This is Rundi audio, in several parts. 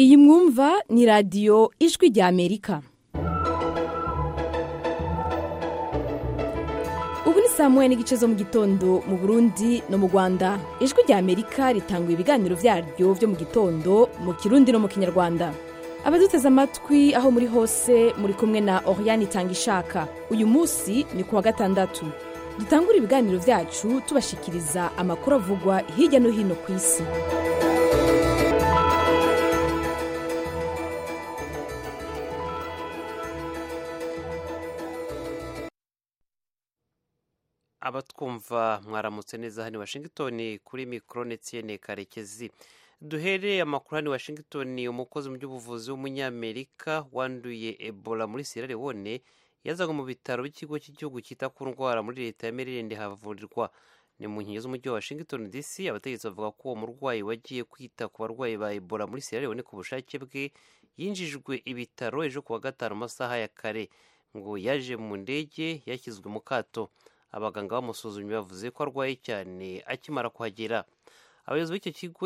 iyi mwumva ni radiyo ijwi rya amerika ubu ni saa moya n'igice zo mu gitondo mu burundi no mu rwanda ijwi rya amerika ritanga ibiganiro byaryo byo mu gitondo mu kirundi no mu kinyarwanda abaduteze amatwi aho muri hose muri kumwe na oriane itanga ishaka uyu munsi ni ku wa gatandatu dutangura ibiganiro byacu tubashikiriza amakuru avugwa hirya no hino ku isi abatwumva mwaramutse neza hano i washington kuri mikoro netiyene karekezi duhereye amakuru hano i washington umukozi mu by'ubuvuzi w'umunyamerika wanduye ebola muri sierra leone yazanywe mu bitaro by'ikigo cy'igihugu cyita ku ndwara muri leta ya maryland havurirwa ni mu nkengero z'umujyi wa washington dc abategetsi bavuga ko uwo murwayi wagiye kwita ku barwayi ba ebola muri sierra leone ku bushake bwe yinjijwe ibitaro ejo ku wa gatanu mu masaha ya kare ngo yaje mu ndege yashyizwe mu kato abaganga bamusuzumye bavuze ko arwaye cyane akimara kuhagera abayobozi b'icyo kigo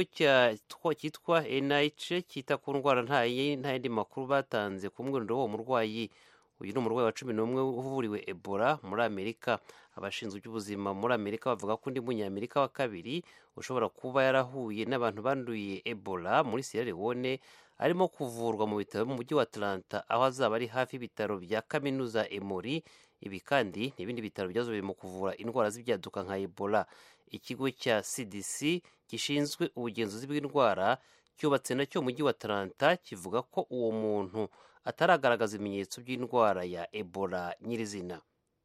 cyitwa nih cyita ku ndwara nta yandi makuru batanze ku mwirondoro w'uwo murwayi uyu ni umurwayi wa cumi n'umwe uvuriwe ebola muri amerika abashinzwe iby'ubuzima muri amerika bavuga ko undi munyamerika wa kabiri ushobora kuba yarahuye n'abantu banduye ebola muri sierra leone arimo kuvurwa mu bitaro mu mujyi wa atlanta aho azaba ari hafi y'ibitaro bya kaminuza emori ibi kandi ni ibindi bitaro byazobereye mu kuvura indwara z'ibyaduka nka ebola ikigo cya cdc gishinzwe ubugenzuzi bw'indwara cyubatse nacyo mu mujyi wa atlanta kivuga ko uwo muntu ataragaragaza ibimenyetso by'indwara ya ebola nyirizina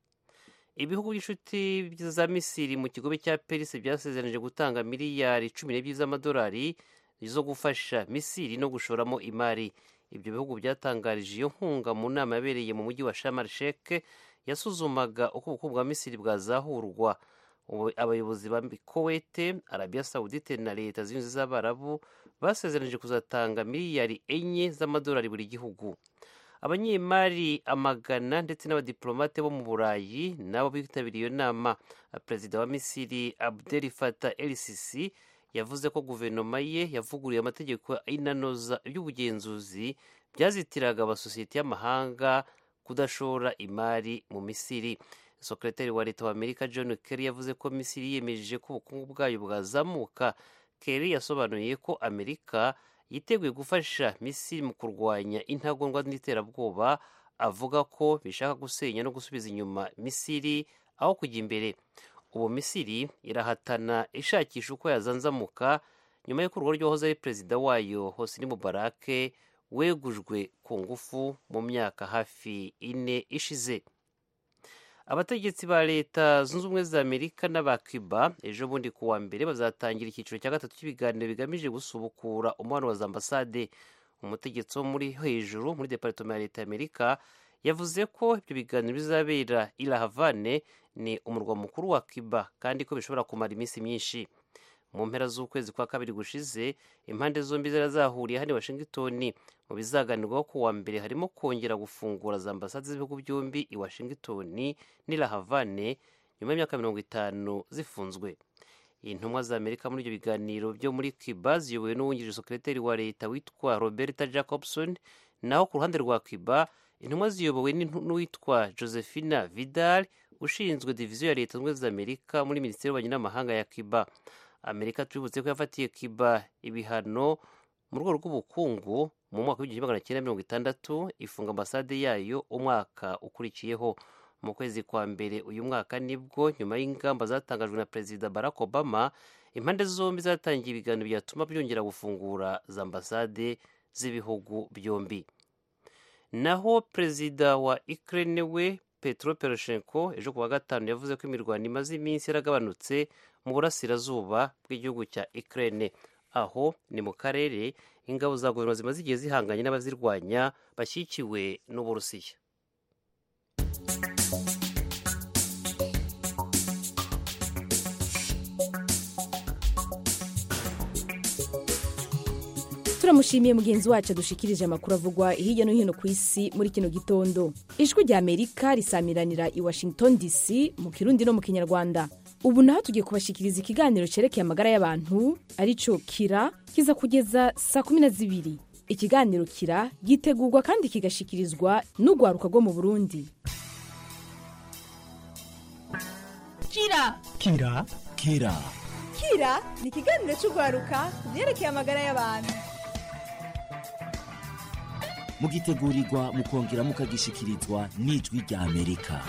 ibihugu by'inshuti za misiri mu kigobe cya perisi byasezeranije gutanga miliyari cumi n'ebyiri z'amadolari zo gufasha misiri no gushoramo imari ibyo bihugu byatangarije iyo nkunga mu nama yabereye mu mujyi wa shamar sheke yasuzumaga uko ubukungu bwa misiri bwazahurwa abayobozi ba kowete arabiya sawudite na leta zunze z'abarabu basezeranije kuzatanga miliyari enye z'amadolari buri gihugu abanyemari amagana ndetse n'abadiplomate bo mu burayi nabo bitabiriye iyo nama perezida wa misiri abdel fata lcc yavuze ko guverinoma ye yavuguruye amategeko inanoza iby'ubugenzuzi byazitiraga amasosiyete y'amahanga kudashora imari mu misiri sekretari wa leta wa amerika john kerry yavuze ko misiri yiyemeje ko ubukungu bwayo bwazamuka kerry yasobanuye ko amerika yiteguye gufasha misiri mu kurwanya intagondwa n'iterabwoba avuga ko bishaka gusenya no gusubiza inyuma misiri aho kujya imbere ubu misiri irahatana ishakisha uko yazanzamuka nyuma y'uko urugo rw'uwahoze ari perezida wayo hosni mubarake wegujwe ku ngufu mu myaka hafi ine ishize abategetsi ba leta zunze ubumwe za amerika n'aba cuba ejo bundi ku wa mbere bazatangira icyiciro cya gatatu cy'ibiganiro bigamije gusubukura umubano wa za ambasade umutegetsi wo muri hejuru muri departement ya leta ya amerika yavuze ko ibyo biganiro bizabera i la havane ni umurwa mukuru wa cuba kandi ko bishobora kumara iminsi myinshi mu mpera z'ukwezi kwa kabiri gushize impande zombi zari zahuriye hano i washington mu bizaganirwaho ku wa mbere harimo kongera gufungura za ambasade z'ibihugu byombi i washington n'i la havane nyuma y'imyaka mirongo itanu zifunzwe intumwa za amerika muri ibyo biganiro byo muri cuba ziyobowe n'uwungirije sekreteri wa leta witwa roberta jacobson naho ku ruhande rwa cuba intumwa ziyobowe n'uwitwa josephina vidal ushinzwe diviziyo ya leta zunze za amerika muri minisiteri y'ububanyi n'amahanga ya cuba amerika tubibutse ko yafatiye cuba ibihano mu rwego rw'ubukungu mu mwaka w'igihumbi magana cyenda mirongo itandatu ifunga ambasade yayo umwaka ukurikiyeho mu kwezi kwa mbere uyu mwaka nibwo nyuma y'ingamba zatangajwe na perezida barack obama impande zombi zatangiye ibiganiro byatuma byongera gufungura za ambasade z'ibihugu byombi naho perezida wa ukraine we petro poroshenko ejo ku wa gatanu yavuze ko imirwano imaze iminsi yaragabanutse mu burasirazuba bw'igihugu cya ukraine aho ni mu karere ingabo za guverinoma zimaze igihe zihanganye n'abazirwanya bashyigikiwe n'uburusiya turamushimiye mugenzi wacu adushikirije amakuru avugwa hirya no hino ku isi muri kino gitondo ijwi rya amerika risamiranira i washington dc mu kirundi no mu kinyarwanda ubu naho tugiye kubashikiriza ikiganiro cyerekeye amagara y'abantu aricyo kira kiza kugeza saa kumi na zibiri ikiganiro kira gitegurwa kandi kigashikirizwa n'urwaruka rwo mu burundi kira kira kira kira ni ikiganiro cy'urwaruka ku byerekeye amagara y'abantu mugitegurirwa mukongera mukagishikirizwa n'ijwi rya amerika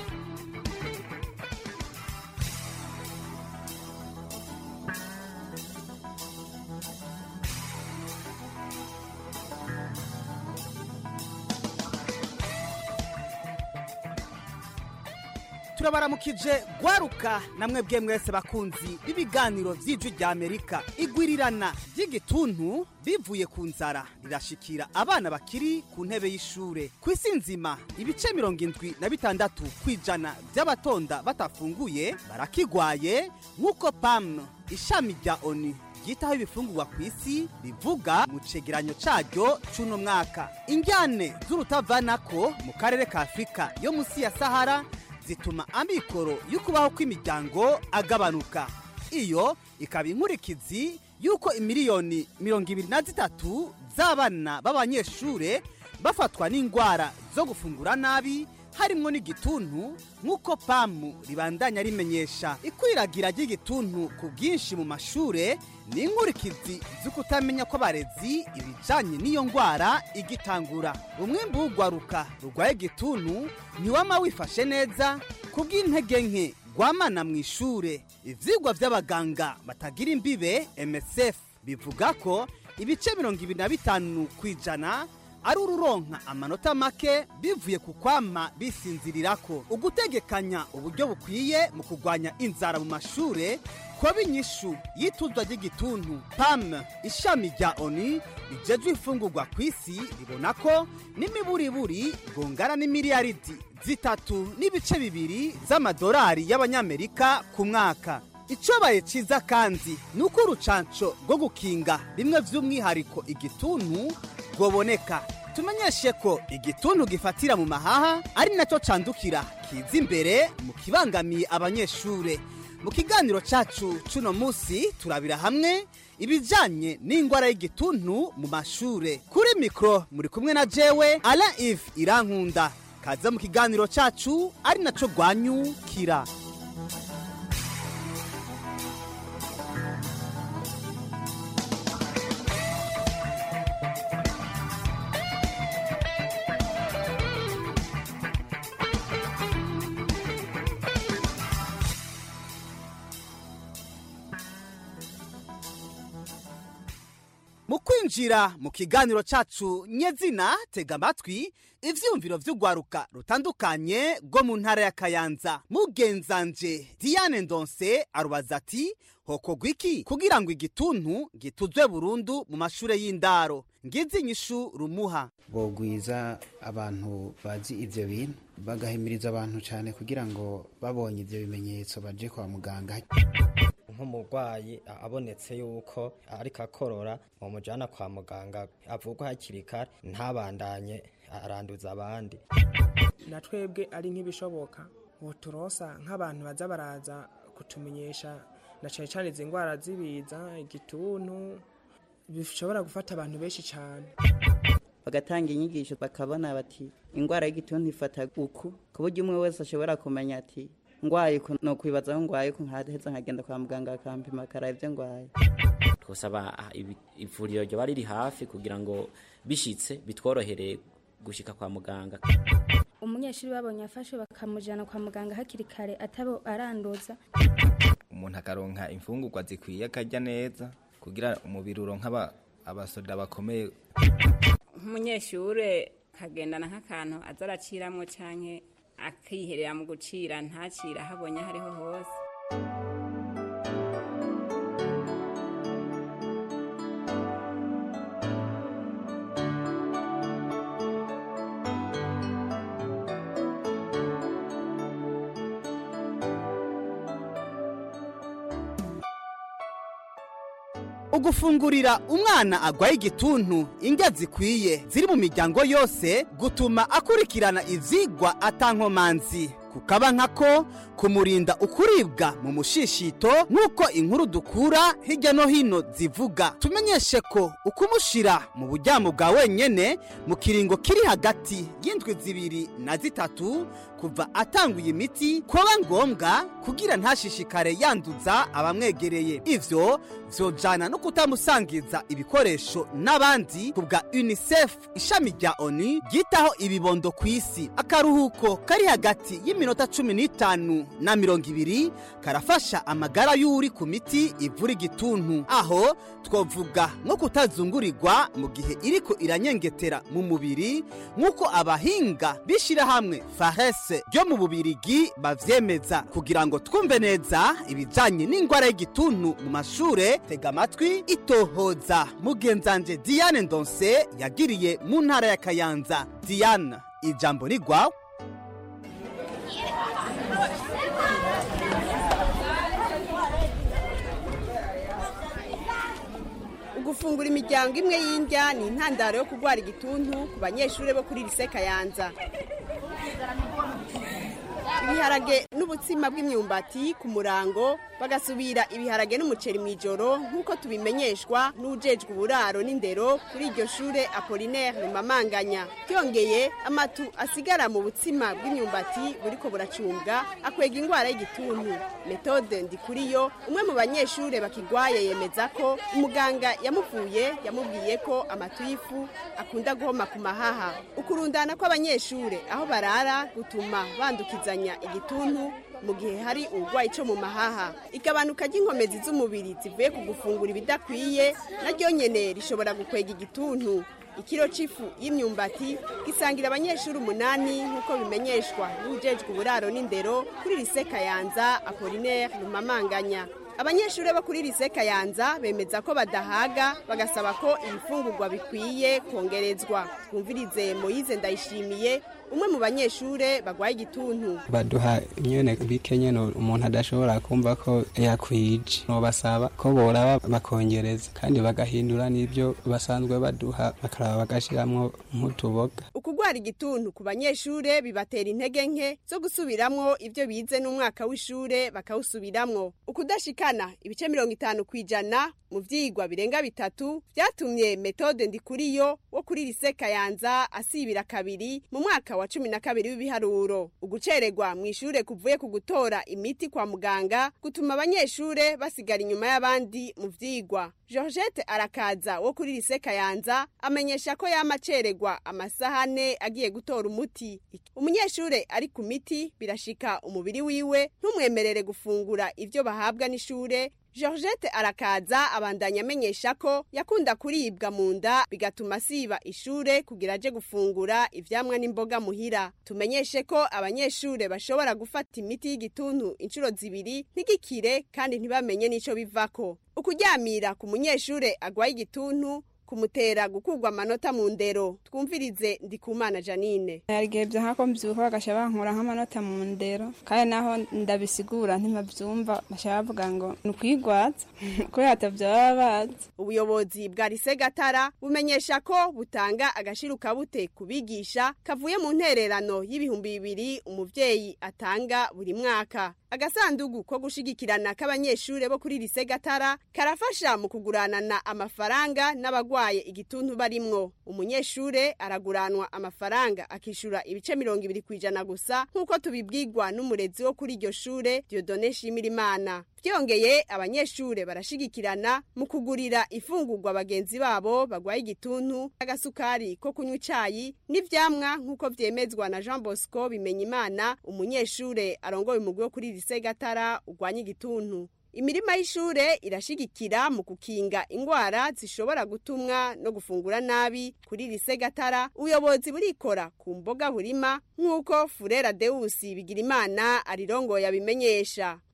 turabaramukije gwaruka namwe bwe mwese bakunzi b'ibiganiro by'ijwi rya amerika igwirirana ry'igituntu bivuye ku nzara rirashikira abana bakiri ku ntebe y'ishure ku isi nzima ibice mirongo indwi na bitandatu ku ijana by'abatonda batafunguye barakigwaye nk'uko pam ishami rya oni ryitaho ibifungurwa ku isi rivuga mu cegeranyo caryo c'uno mwaka injyane z'urutavanako mu karere ka afurika yo munsi ya sahara zituma amikoro y'ukubaho kw'imiryango agabanuka iyo ikaba inkurikizi y'uko imiliyoni mirongo ibiri na zitatu z'abana b'abanyeshure bafatwa n'indwara zo gufungura nabi harimwo n'igituntu nk'uko pamu ribandanya rimenyesha ikwiragira ry'igituntu ku bwinshi mu mashure ni inkurikizi z'ukutamenya kw'abarezi ibijanye n'iyo ndwara igitangura umwimbu w'urwaruka rurwaye igituntu ntiwama wifashe neza ku bw'intege nke rwamana mu ishure ivyigwa vy'abaganga batagira imbibe msf bivuga ko ibice mirongo ibiri na bitanu ku ijana ari ururonka amanota make bivuye ku kwama bisinzirirako ugutegekanya uburyo bukwiye mu kurwanya inzara mu mashure kuba inyishu y'ituzwa ry'igituntu pam ishami rya oni rijejwe imfungurwa ku isi ribona ko n'imiburiburi rwungana n'imiliyaridi zitatu n'ibice bibiri z'amadolari y'abanyamerika ku mwaka icobaye ciza kandi ni uko urucanco rwo gukinga bimwe vy'umwihariko igituntu rwoboneka tumenyeshe ko igituntu gifatira mu mahaha ari nacyo candukira kiza imbere mu kibangamiye abanyeshure mu kiganiro cacu cuno musi turabira hamwe ibijanye n'ingwara y'igituntu mu mashure kuri mikro muri kumwe na jewe alain ive irankunda kaza mu kiganiro cacu ari naco rwanyukira mu kwinjira mu kiganiro cacu nyezina tega amatwi ivyiyumviro vy'urwaruka rutandukanye rwo mu ntara ya kayanza mugenzanje diane ndonse arubaza ati hokorwa iki kugira ngo igituntu gituzwe burundu mu mashure y'indaro ngizi inyishu rumuha bogwiza abantu bazi ivyo bintu bagahimiriza abantu cyane kugira ngo babonye ivyo bimenyetso baje kwa muganga nk'umurwayi abonetse yuko ariko akorora mumujyana kwa muganga avugwa hakiri kare ntabandanye aranduza abandi na twebwe ari nk'ibishoboka turosa nk'abantu baza baraza kutumenyesha na cyane cyane izi ndwara z'ibiza igituntu bishobora gufata abantu benshi cyane bagatanga inyigisho bakabona bati indwara y'igituntu ifata uku ku buryo umwe wese ashobora kumenya ati ngwaye no kwibaza aho ngwaye ko nkaheza nkagenda kwa muganga akampima akaraba ibyo ngwaye twosaba ivuriro ryoba riri hafi kugira ngo bishitse bitworohere gushika kwa muganga umunyeshuri babonye afashwe bakamujyana kwa muganga hakiri kare atabo aranduza umuntu akaronka imfungurwa zikwiye akarya neza kugira umubiri uronka abasoda bakomeye nk'umunyeshure kagendana nk'akantu aza araciramwo canke akiherera mu gucira ntacira habonye hariho hose ugufungurira umwana agwaye igituntu indya zikwiye ziri mu miryango yose gutuma akurikirana ivyigwa atankomanzi kukaba nkako kumurinda ukuribwa mu mushishito nk'uko inkuru dukura hirya no hino zivuga tumenyeshe ko ukumushira mu buryamo bwa wenyene mu kiringo kiri hagati y'indwi zibiri na zitatu kuva atanguye imiti kuba ngombwa kugira ntashishikare yanduza abamwegereye ivyo vyojana no kutamusangiza ibikoresho n'abandi ku bwa unicef ishami rya onu ryitaho ibibondo ku isi akaruhuko kari hagati y'iminota cumi n'itanu na mirongo ibiri karafasha amagara y'uri ku miti ivura igituntu aho twavuga nko kutazungurirwa mu gihe iriko iranyengetera mu mubiri nk'uko abahinga b'ishirahamwe farese ryo mu bubirigi bavyemeza kugira ngo twumve neza ibijanye n'ingwara y'igituntu mu mashure tega amatwi itohoza mugenzanje diane ndonse yagiriye mu ntara ya kayanza diane ijambo ni rwawe ugufungura imiryango imwe y'indya ni intandaro yo kurwara igituntu ku banyeshuri bo kuri lise kayanza ibiharage n'ubutsima bw'imyumbati ku murango bagasubira ibiharage n'umuceri mu ijoro nk'uko tubimenyeshwa n'ujejwe uburaro n'indero kuri iryo shure apolinaire rumamanganya byongeye amatu asigara mu butsima bw'imyumbati buriko buracumbwa akwega indwara y'igituntu metode ndikuriyo umwe mu banyeshure bakigwaye yemeza ko umuganga yamuvuye yamubwiye ko amatu y'ifu akunda guhoma ku mahaha ukurundana kw'abanyeshure aho barara gutuma bandukizanya igituntu mu gihe hari uburwayi cyo mu mahaha igabanuka ry'inkomezi z'umubiri zivuye ku gufungura ibidakwiye naryo nyene rishobora gukwega igituntu ikiro c'ifu y'imyumbati gisangira abanyeshuri umunani nk'uko bimenyeshwa n'ujejwe uburaro n'indero kuri lise kayanza apolinaire rumamanganya abanyeshuri bo kuri lise kayanza bemeza ko badahaga bagasaba ko ibifungurwa bikwiye kongerezwa twumvirize moyize ndayishimiye umwe mu banyeshure bagwaye igituntu baduha nyene bike nyene umuntu adashobora kumva ko yakwije nobasaba ko boraba bakongereza kandi bagahindura n'ibyo basanzwe baduha bakaraba bagashiramwo nk'utuboga ukugwara igituntu ku banyeshure bibatera intege nke zo gusubiramwo ivyo bize n'umwaka w'ishure bakawusubiramwo ukudashikana ibice mirongo itanu kw'ijana mu vyigwa birenga bitatu vyatumye metode ndikuriyo wo kuri lise kayanza asibira kabiri mu mwaka wa cumi na kabiri w'ibiharuro ugucererwa mu ishure kuvuye ku gutora imiti kwa muganga gutuma abanyeshure basigara inyuma y'abandi mu vyigwa georgette arakaza wo kuri lise kayanza amenyesha ko yama acererwa amasaha ane agiye gutora umuti umunyeshure ari ku miti birashika umubiri wiwe ntumwemerere gufungura ivyo bahabwa n'ishure georgette arakaza abandanya amenyesha ko yakunda kuribwa mu nda bigatuma asiba ishure kugira aje gufungura ivyamwa n'imboga muhira tumenyeshe ko abanyeshure bashobora gufata imiti y'igituntu inshuro zibiri ntigikire kandi ntibamenye n'ico bivako ukuryamira ku munyeshure agwaye igituntu kumutera gukurwa amanota mu ndero twumvirize ndikumana janine hari igihe byahako mbyuka bagasha bankura nk'amanota mu ndero kandi naho ndabisigura ntibabyumva basha bavuga ngo ni ukwigwaza kubera atabyo baba bazi ubuyobozi bwa lise gatara bumenyesha ko butanga agashiruka bute kubigisha kavuye mu ntererano y'ibihumbi bibiri umuvyeyi atanga buri mwaka agasandugu ko gushigikirana k'abanyeshure bo kuri lise gatara karafasha mu kuguranana amafaranga n'abagwaye igituntu barimwo umunyeshure araguranwa amafaranga akishura ibice mirongo ibiri kw'ijana gusa nk'uko tubibwirwa n'umurezi wo kuri iryo shure diodone shimirimana byongeye abanyeshure barashigikirana mu kugurira ifungurwa bagenzi babo bagwaye igituntu agasukari ko kunywa icayi n'ivyamwa nk'uko vyemezwa na jean bosco bimenyimana umunyeshure arongoye umugwi wo kuri lise gatara ugwanya igituntu imirima y'ishure irashigikira mu kukinga ingwara zishobora gutumwa no gufungura nabi kuri lise gatara ubuyobozi burikora ku mboga burima nk'uko furera deusi bigira imana arirongoye abimenyesha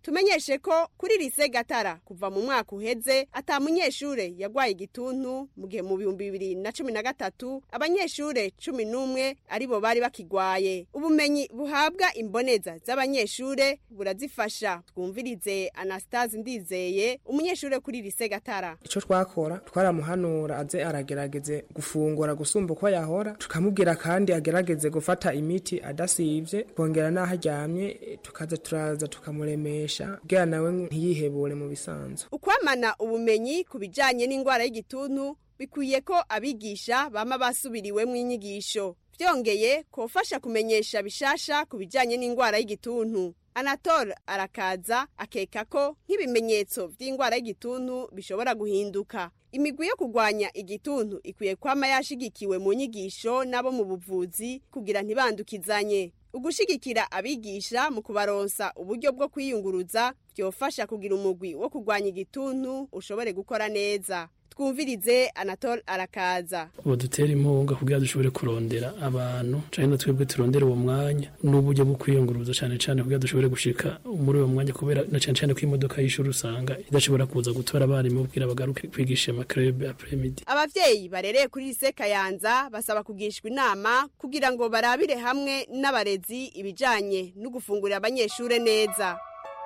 tumenyeshe ko kuri lise gatara kuva mu mwaka uheze ata munyeshure yagwaye igituntu mu gihe mu bihumbi bibiri na cumi na gatatu abanyeshure cumi n'umwe aribo bari bakigwaye ubumenyi buhabwa imboneza z'abanyeshure burazifasha twumvirize anastase ndizeye umunyeshure kuri lise gatara icyo twakora twaramuhanura aze aragerageze gufungura gusumba uko yahora tukamubwira kandi agerageze gufata imiti adasivye kongera n'aho aryamye tukaza turaza tukamuremesha kugira nawe ntiyihebure mu bisanzwe ukwamana ubumenyi ku bijanye n'indwara y'igituntu bikwiye ko abigisha bama basubiriwemwo inyigisho vyongeye kofasha kumenyesha bishasha ku bijanye n'indwara y'igituntu anatole arakaza akeka ko nk'ibimenyetso vy'indwara y'igituntu bishobora guhinduka imigwi yo kurwanya igituntu ikwiye kwama yashigikiwe mu nyigisho n'abo mu buvuzi kugira ntibandukizanye ugushigikira abigisha mu kubaronsa uburyo bwo kwiyunguruza byofasha kugira umugwi wo kurwanya igituntu ushobore gukora neza twumvirize anatole arakaza ubu dutera impunga kugira dushobore kurondera abantu cyane na twebwe turondera uwo mwanya n'uburyo bwo kwiyunguruza cyane cyane kugira dushobore gushika muri uwo mwanya kubera na cyane cyane ko imodoka y'ishuri usanga idashobora kuza gutora abarimu kugira bagaruke kwigisha amakrebe apremidi abavyeyi barereye kuri lise kayanza basaba kugishwa inama kugira ngo barabire hamwe n'abarezi ibijanye no gufungurira abanyeshure neza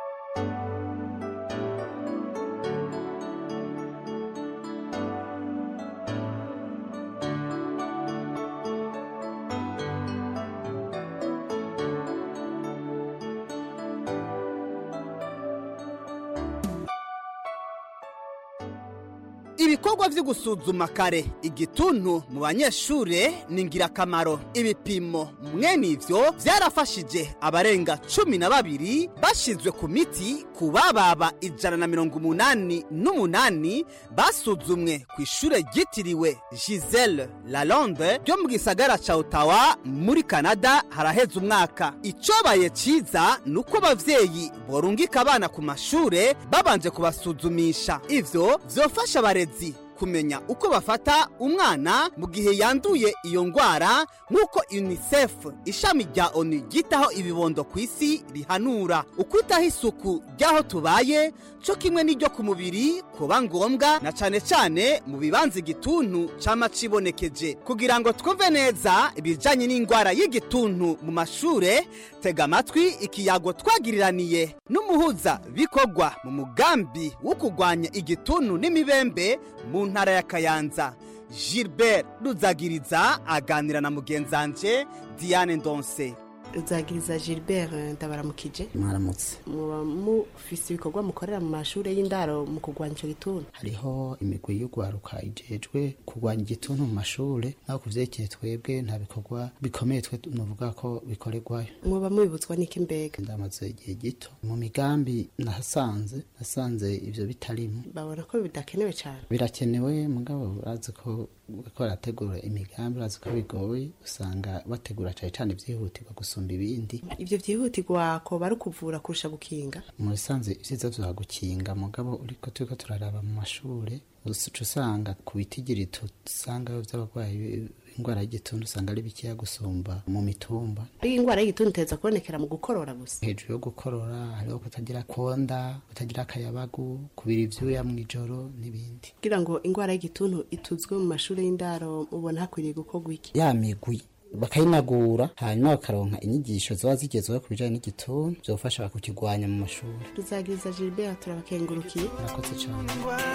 ibikorwa vyo gusuzuma kare igituntu mu banyeshure ni ngirakamaro ibipimo mwene ivyo vyarafashije abarenga cumi na babiri bashizwe ku miti ku bababa ijana na mirongo umunani n'umunani basuzumwe ku ishure ryitiriwe gisele lalonde ryo mu gisagara ca otawa muri kanada haraheze umwaka icobaye ciza ni uko abavyeyi borungika abana ku mashure babanje kubasuzumisha ivyo vyofasha abarezi kumenya uko bafata umwana mu gihe yanduye iyo ndwara nk'uko unicef ishami rya onu ryitaho ibibondo ku isi rihanura ukwitaho isuku ry'aho tubaye cyo kimwe n'iryo ku mubiri kuba ngombwa na cyane cyane mu bibanza igituntu cyama cibonekeje kugira ngo twumve neza ibijyanye n'indwara y'igituntu mu mashure tega amatwi ikiyago twagiriraniye n'umuhuza bikorwa mu mugambi wo kurwanya igituntu n'imibembe mu ntara ya kayanza gilbert ruzagiriza aganira na mugenzanje diane ndonse ruzagiriza gilbert ndabaramukije mwaramutse muba mufise ibikorwa mukorera mu mashuri y'indaro mu kurwanya icyo gituntu hariho imigwi y'urwaruka ijejwe kurwanya igituntu mu mashure naho ku vyerekeye twebwe nta bikorwa bikomeye twe nuvuga ko bikorerwayo muba mubibutswa n'iki mbega ndamaze igihe gito mu migambi nahasanze nasanze ivyo bitarimo babona ko bidakenewe cyane birakenewe mugabo urazi ko ko barategura imigambi urazi ko bigoye usanga bategura cane cane vyihutirwa gusumba ibindi ivyo vyihutirwa ko bari kuvura kurusha gukinga mu bisanzwe ivyiza vya gukinga mugabo uriko turiko turaraba mu mashure uca usanga ku bitigiri tusangayo vy'abarwayi indwara y'igituntu usanga ari bikeya gusumba mu mitumba iyi indwara y'igituntu iteza kubonekera mu gukorora gusa hejuru yo gukorora hariho kutagira konda kutagira akayabagu kubira ivyuya mw'ijoro n'ibindi kugira ngo indwara y'igituntu ituzwe mu mashuri y'indaro mubona hakwiriye gukorwa iki ya migwi bakayinagura hanyuma bakaronka inyigisho ziba zigezweho ku bijanye n'igituntu vyofasha kukigwanya mu mashuri ruzagiriza gilbert turabakengurukiye murakoze cane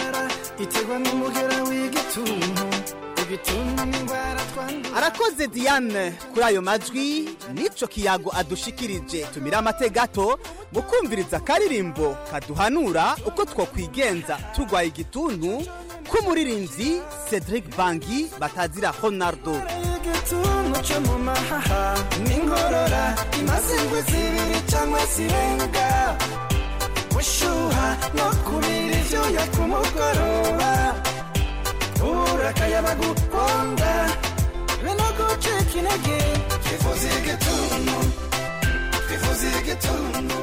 iterwa n'umugera w'igituntu igituntu n'indwara twandura arakoze diane kuri ayo majwi n'ico kiyago adushikirije tumira amate gato mu kumviriza akaririmbo kaduhanura uko twokwigenza turwaye igituntu k'umuririnzi cedric bangi batazira honardo igituntu cyo mu mahaha n'ingorora imaze ingwe zibiri cyangwa zirenga gushuha no kubira ivyuya ku mugoroba ubura akayabagu konda bino gucika intege twifuza igituntu twifuza igituntu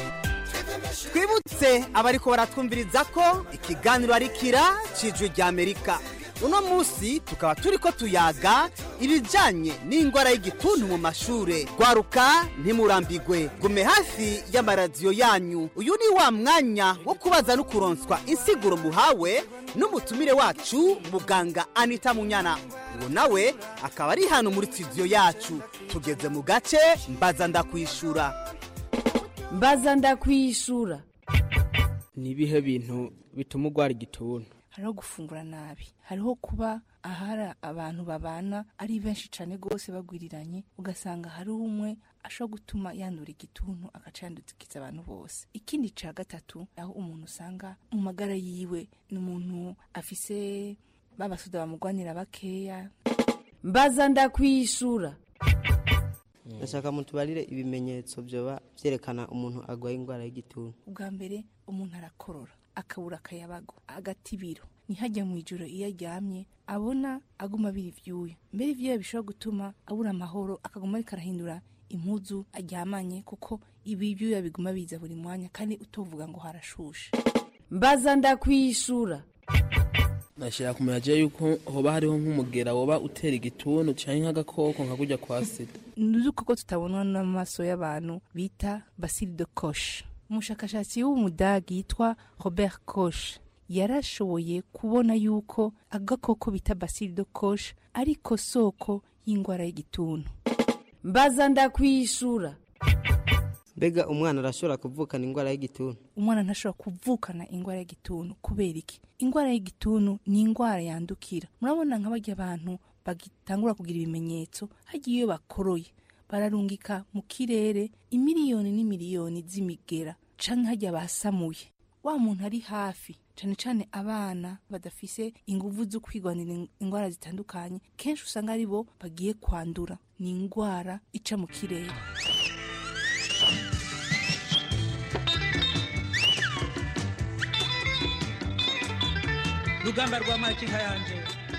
twibutse abariko baratwumviriza ko ikiganiro ari kira cijwi rya amerika uno munsi tukaba turiko tuyaga ibijanye n'ingwara y'igituntu mu mashure gwaruka ntimurambigwe gume hafi y'amaradiyo yanyu uyu ni wa mwanya wo kubaza no kuronswa insiguro muhawe n'umutumire wacu muganga anita munyana uwo nawe akaba ari hano muri studio yacu tugeze mu gace mbaza ndakwishura mbaza ndakwishura ni ibihe bintu bituma urwara igituntu hariho gufungura nabi hariho kuba ahari abantu babana ari benshi cyane rwose bagwiriranye ugasanga hari umwe ashobora gutuma yandura igituntu agaca yandukiza abantu bose ikindi cya gatatu aho umuntu usanga mu magara yiwe ni umuntu afise babasoda bamugwanira bakeya mbaza ndakwishura ndashaka mutubarire ibimenyetso byoba byerekana umuntu arwaye indwara y'igituntu ubwa mbere umuntu arakorora akabura akayabago agatibiro ntihajya mu ijoro iyo aryamye abona aguma abira ibyuya mbere ibyuya bishobora gutuma abura amahoro akaguma ariko arahindura impuzu aryamanye kuko ibi byuya biguma biza buri mwanya kandi utovuga ngo harashushe mbaza ndakwishura nashira kumenya je yuko hoba hariho nk'umugera woba utera igituntu canke nk'agakoko nka kurya kwa sida ni udukoko tutabonwa n'amaso y'abantu bita basile de koshe umushakashatsi w'umudagi yitwa robert koshe yarashoboye kubona yuko agakoko bita basile de koshe ariko soko y'indwara y'igituntu mbaza ndakwishura mbega umwana arashobora kuvukana indwara y'igituntu umwana ntashobora kuvukana indwara y'igituntu kubera iki indwara y'igituntu ni indwara yandukira murabona nka barya abantu bagitangura kugira ibimenyetso hagiye iyo bakoroye bararungika mu kirere imiliyoni n'imiliyoni z'imigera canke hajya basamuye wa muntu ari hafi cane cane abana badafise inguvu zo kwigwanira indwara zitandukanye kenshi usanga ari bo bagiye kwandura ni indwara ica mu kirere rugamba rwa makinka yanje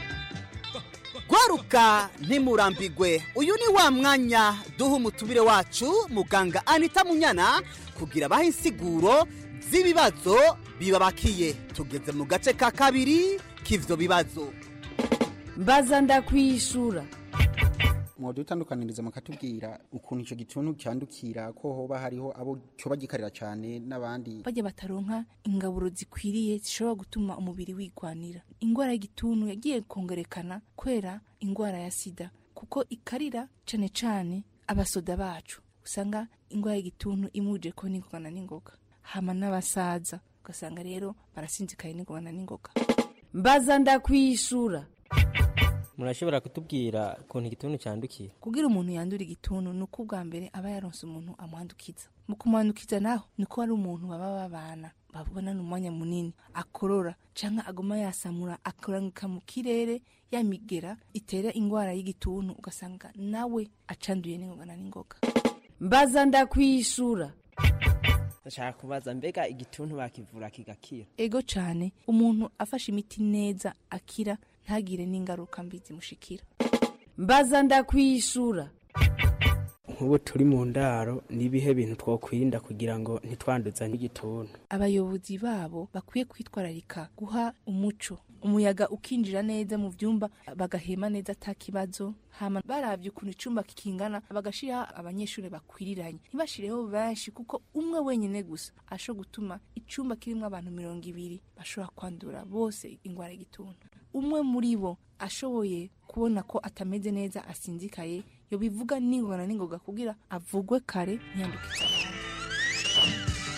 gwaruka ntimurambigwe uyu ni wa mwanya duha umutumire wacu muganga anita munyana kugira abahe insiguro z'ibibazo bibabakiye tugeze mu gace ka kabiri k'ivyo bibazo mbaza ndakwishura mwodutandukaniriza mukatubwira ukuntu ico gituntu cyandukira ko hoba hariho abo cyoba gikarira cyane n'abandi bajya bataronka ingaburo zikwiriye zishobora gutuma umubiri wigwanira indwara y'igituntu yagiye kongerekana kwera indwara ya sida kuko ikarira cane cane abasoda bacu usanga indwara y'igituntu imuje ko n'ingogana n'ingoga hama n'abasaza ugasanga rero barasinzikaye n'ingogana n'ingoga mbaza ndakwishura murashobora kutubwira ukuntu igituntu cyandukira kugira umuntu yandura igituntu ni uko ubwa mbere aba yaronse umuntu amwandukiza mu kumwandukiza naho ni ko ari umuntu baba babana babonana umwanya munini akorora cyangwa aguma yasamura akoranyuka mu kirere yamigera itera indwara y'igituntu ugasanga nawe acanduye n'ingogana n'ingoga mbaza ndakwishura ndashaka kubaza mbega igituntu bakivura kigakira ego cyane umuntu afashe imiti neza akira ntagire n'ingaruka mbi zimushikira mbaza ndakwishura nk'ubu turi mu ndaro n'ibihe bintu twakwirinda kugira ngo ntitwanduzanye igituntu abayobozi babo bakwiye kwitwararika guha umuco umuyaga ukinjira neza mu byumba bagahema neza atakibazo hama baravye ukuntu icumba kikingana bagashiraho abanyeshuri bakwiriranye ntibashireho benshi kuko umwe wenyine gusa ashobora gutuma icumba kirimwo abantu mirongo ibiri bashobora kwandura bose ingwara y'igituntu umwe muri bo ashoboye kubona ko atameze neza asinzikaye yobivuga n'ingona n'ingoga kugira avugwe kare ntiyandukize abandi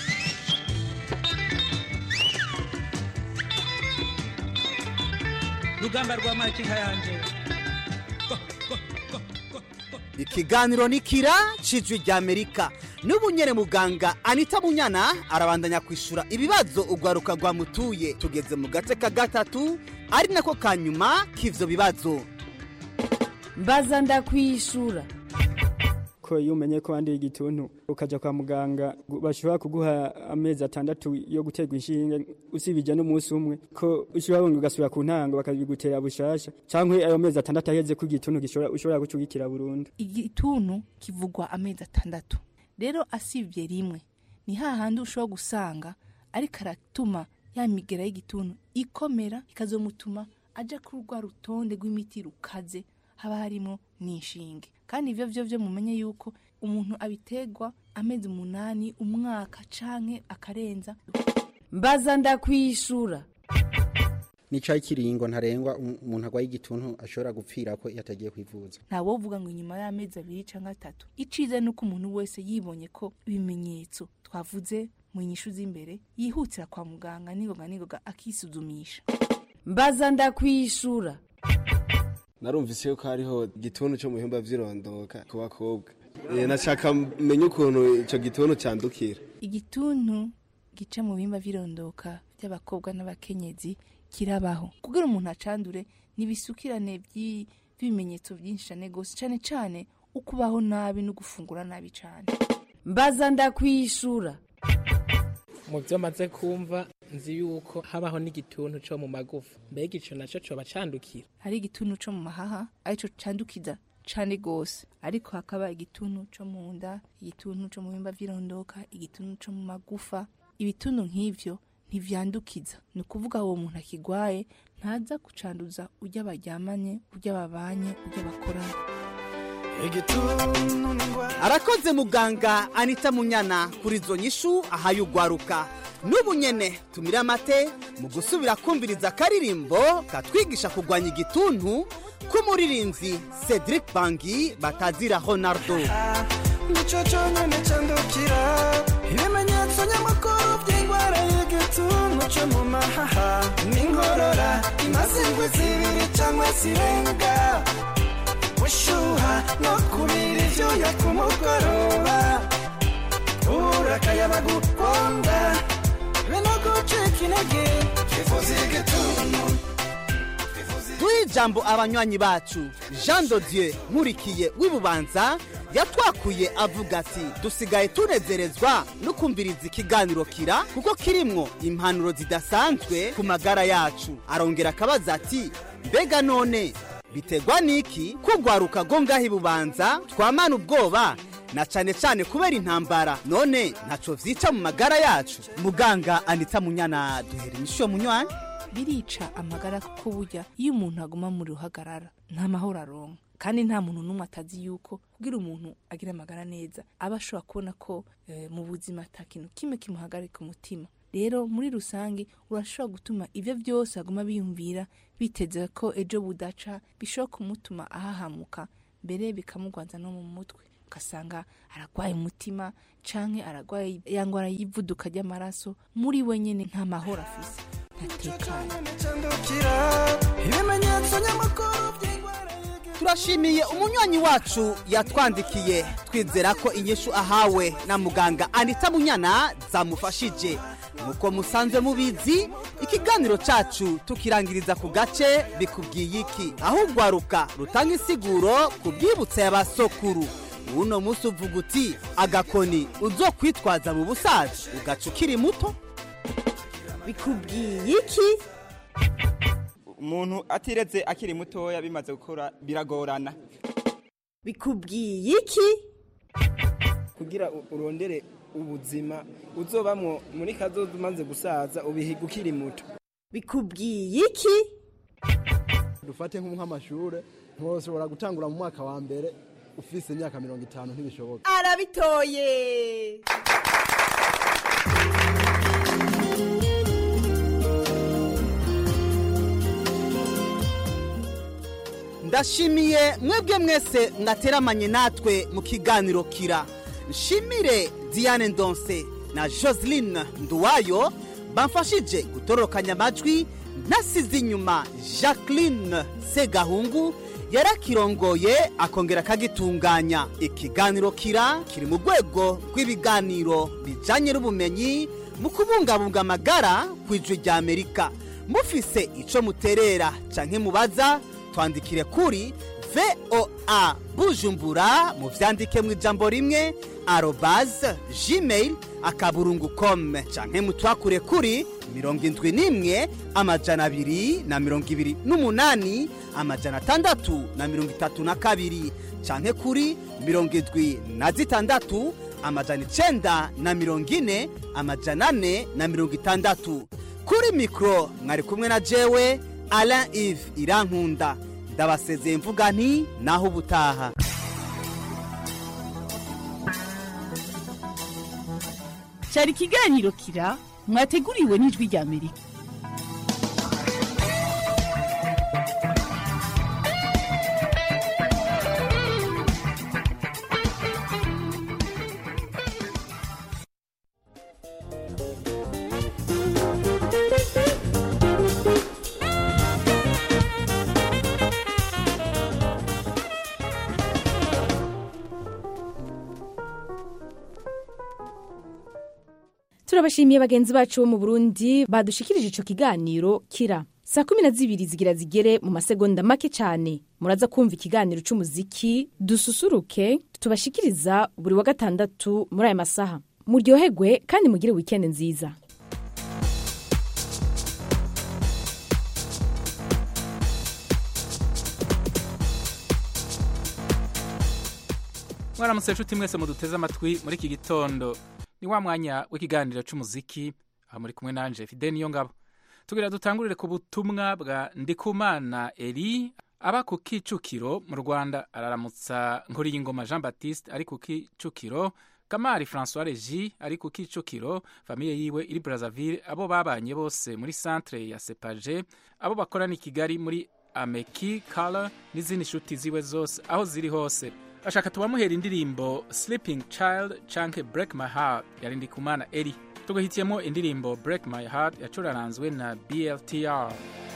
rugamba rwa makinka yanje ikiganiro ni kira cijwi rya amerika n'ubu nyene muganga anita munyana arabandanya kwishura ibibazo urwaruka rwamutuye tugeze mu gace ka gatatu ari nako ka nyuma k'ivyo bibazo mbaza ndakwishura ko iyo umenye ko wanduye igituntu ukajya kwa muganga bashobora kuguha amezi atandatu yo guterwa inshinge usibije n'umunsi umwe ko ushobora wongera ugasubira ku ntango bakabigutera bushasha cyangwa ayo mezi atandatu aheze ko igituntu ushobora gucugikira burundu igituntu kivugwa amezi atandatu rero asibye rimwe ni hahandi ushobora gusanga ariko aratuma ya migera y'igituntu ikomera ikazomutuma aja kuri rwa rutonde rw'imiti rukaze haba harimo n'inshinge kandi ivyo vyo vyo mumenye yuko umuntu abiterwa amezi umunani umwaka canke akarenza mbaza ndakwishura nicaye ikiringo ntarengwa um- umuntu agwaye igituntu ashobora gupfira ko iyo atagiye kwivuza ntawovuga ngo inyuma y'amezi abiri canke atatu iciza ni uko umuntu wese yibonye ko ibimenyetso twavuze mu nyishu z'imbere yihutira kwa muganga ningoga ningoga akisuzumisha mbaza ndakwishura narumvise yuko hariho igituntu cyo mu bihimba vy'irondoka ku bakobwa Eh, nashaka menye ukuntu ico gituntu candukira igituntu gica mu bihimba vy'irondoka by'abakobwa n'abakenyezi kirabaho kugira umuntu acandure nibisukirane by'i- by'ibimenyetso byinshi cane gose cane cane ukubaho nabi no gufungura nabi cane mbaza ndakwishura mu byo maze kumva nzi yuko habaho n'igituntu cyo mu magufa mbega ico naco coba candukira hari igituntu co mu mahaha arico candukiza cane gose ariko hakaba igituntu co mu nda igituntu co mu bihimba vy'irondoka igituntu co mu magufa ibituntu nk'ivyo ntivyandukiza ni ukuvuga uwo muntu akigwaye ntaza kucanduza urya baryamanye urya babanye urya bakorana arakoze muganga anita munyana kuri izo nyishu ahaye ugwaruka n'ubu nyene tumire amate mu gusubira kumviriza akaririmbo katwigisha kurwanya igituntu k'umuririnzi cedric bangi batazira honardo nicyo cyonyine cyandukira ibimenyetso nyamukuru by'indwara y'igituntu cyo mu mahaha n'inkorora imaze indwi zibiri cyangwa zirenga gushyuha no kubira ibyuya ku mugoroba kubura akayaga gukonda be no gucika intege twifuza igituntu duhe ijambo abanywanyi bacu jean dodieu nkurikiye w'ibubanza yatwakuye avuga ati dusigaye tunezerezwa no kumviriza ikiganiro kira kuko kirimwo impanuro zidasanzwe ku magara yacu arongera akabaza ati mbega none bitegwa n'iki kugwaruka go ngaho ibubanza twamana ubwoba na cane cane kubera intambara none ntaco vyica mu magara yacu muganga anita munyana duhera inyishu munywanyi birica amagara kuko burya iyo umuntu aguma muri ruhagarara nta mahoro aronka kandi nta muntu n'umwe atazi yuko kugira umuntu agira amagara neza aba ashobora kubona ko eh, mu buzima ata kintu kimwe kimuhagarika umutima rero muri rusange urashobora gutuma ibyo byose aguma biyumvira biteze ko ejo budaca bishobora kumutuma ahahamuka mbere bikamugwanza no mu mutwe ugasanga aragwaye umutima canke aragwaye ya ngwara y'ivuduka ry'amaraso muri we nyene nta mahoro afise ntatekanye cyandukira ibimenyetso nyamukuru turashimiye umunywanyi wacu yatwandikiye twizera ko inyishu ahawe na muganga anita munyana zamufashije nk'uko musanzwe mubizi ikiganiro cacu tukirangiriza ku gace bikubwiye iki aho ugwaruka rutanga insiguro ku bwibutsa y'abasokuru uno munsi uvuga uti agakoni uzokwitwaza mu busaza ugaca ukiri muto bikubwiye iki umuntu atiretse akiri mutoya bimaze gukura biragorana bikubwiye iki kugira u- urondere ubuzima uzobamwo muri kazoza umaze gusaza ubihiga ukiri muto bikubwiye iki dufate nko nk'amashure ntushobora gutangura mu mwaka wa mbere ufise imyaka mirongo itanu ntibishoboka arabitoye ndashimiye mwebwe mwese mwateramanye natwe mu kiganiro kira nshimire diane ndonse na joseline nduwayo bamfashije gutororokanya amajwi nasize inyuma jacqueline segahungu yarakirongoye akongera akagitunganya ikiganiro kira kiri mu rwego rw'ibiganiro bijyanye n'ubumenyi mu kubungabunga amagara ku ijwi rya amerika mufise icyo muterera cyangwa mubaza twandikire kuri voa bujumbura mu byandike mu ijambo rimwe arobaze gmail akaburungu kome canke mutwakure kuri mirongo indwi n'imwe amajana abiri na mirongo ibiri n'umunani amajana atandatu na mirongo itatu na kabiri canke kuri mirongo indwi na zitandatu amajana icenda na mirongo ine amajana ane na mirongo itandatu kuri mikoro mwari kumwe na jewe alain ive irankunda ndabasezeye mvuga nti naho ubutaha cyari ikiganiro kira mwateguriwe n'ijwi rya amerika turabashimiye bagenzi bacu bo mu burundi badushikirije ico kiganiro kira saa kumi na zibiri zigira zigere mu masegonda make cyane muraza kumva ikiganiro c'umuziki dususuruke tubashikiriza buri wa gatandatu muri aya masaha muryoherwe kandi mugire wikendi nziza mwaramutse nshuti mwese muduteze amatwi muri iki gitondo ni wa mwanya w'ikiganiro cy'umuziki aho muri kumwe nanje fide niyo ngabo tugira dutangurire ku butumwa bwa ndikumana eri aba ku kicukiro mu rwanda araramutsa nkuriyingoma jean baptiste ari ku kicukiro kamari francois regi ari ku kicukiro famiye yiwe iri brazzaville abo babanye bose muri centre ya sepaje abo bakorana i kigali muri ameki kala n'izindi nshuti ziwe zose aho ziri hose ashaka tubamuhera indirimbo sleeping child canke break my heart yari ndikumana eri tugahitiyemo indirimbo break my heart yacuraranzwe na bltr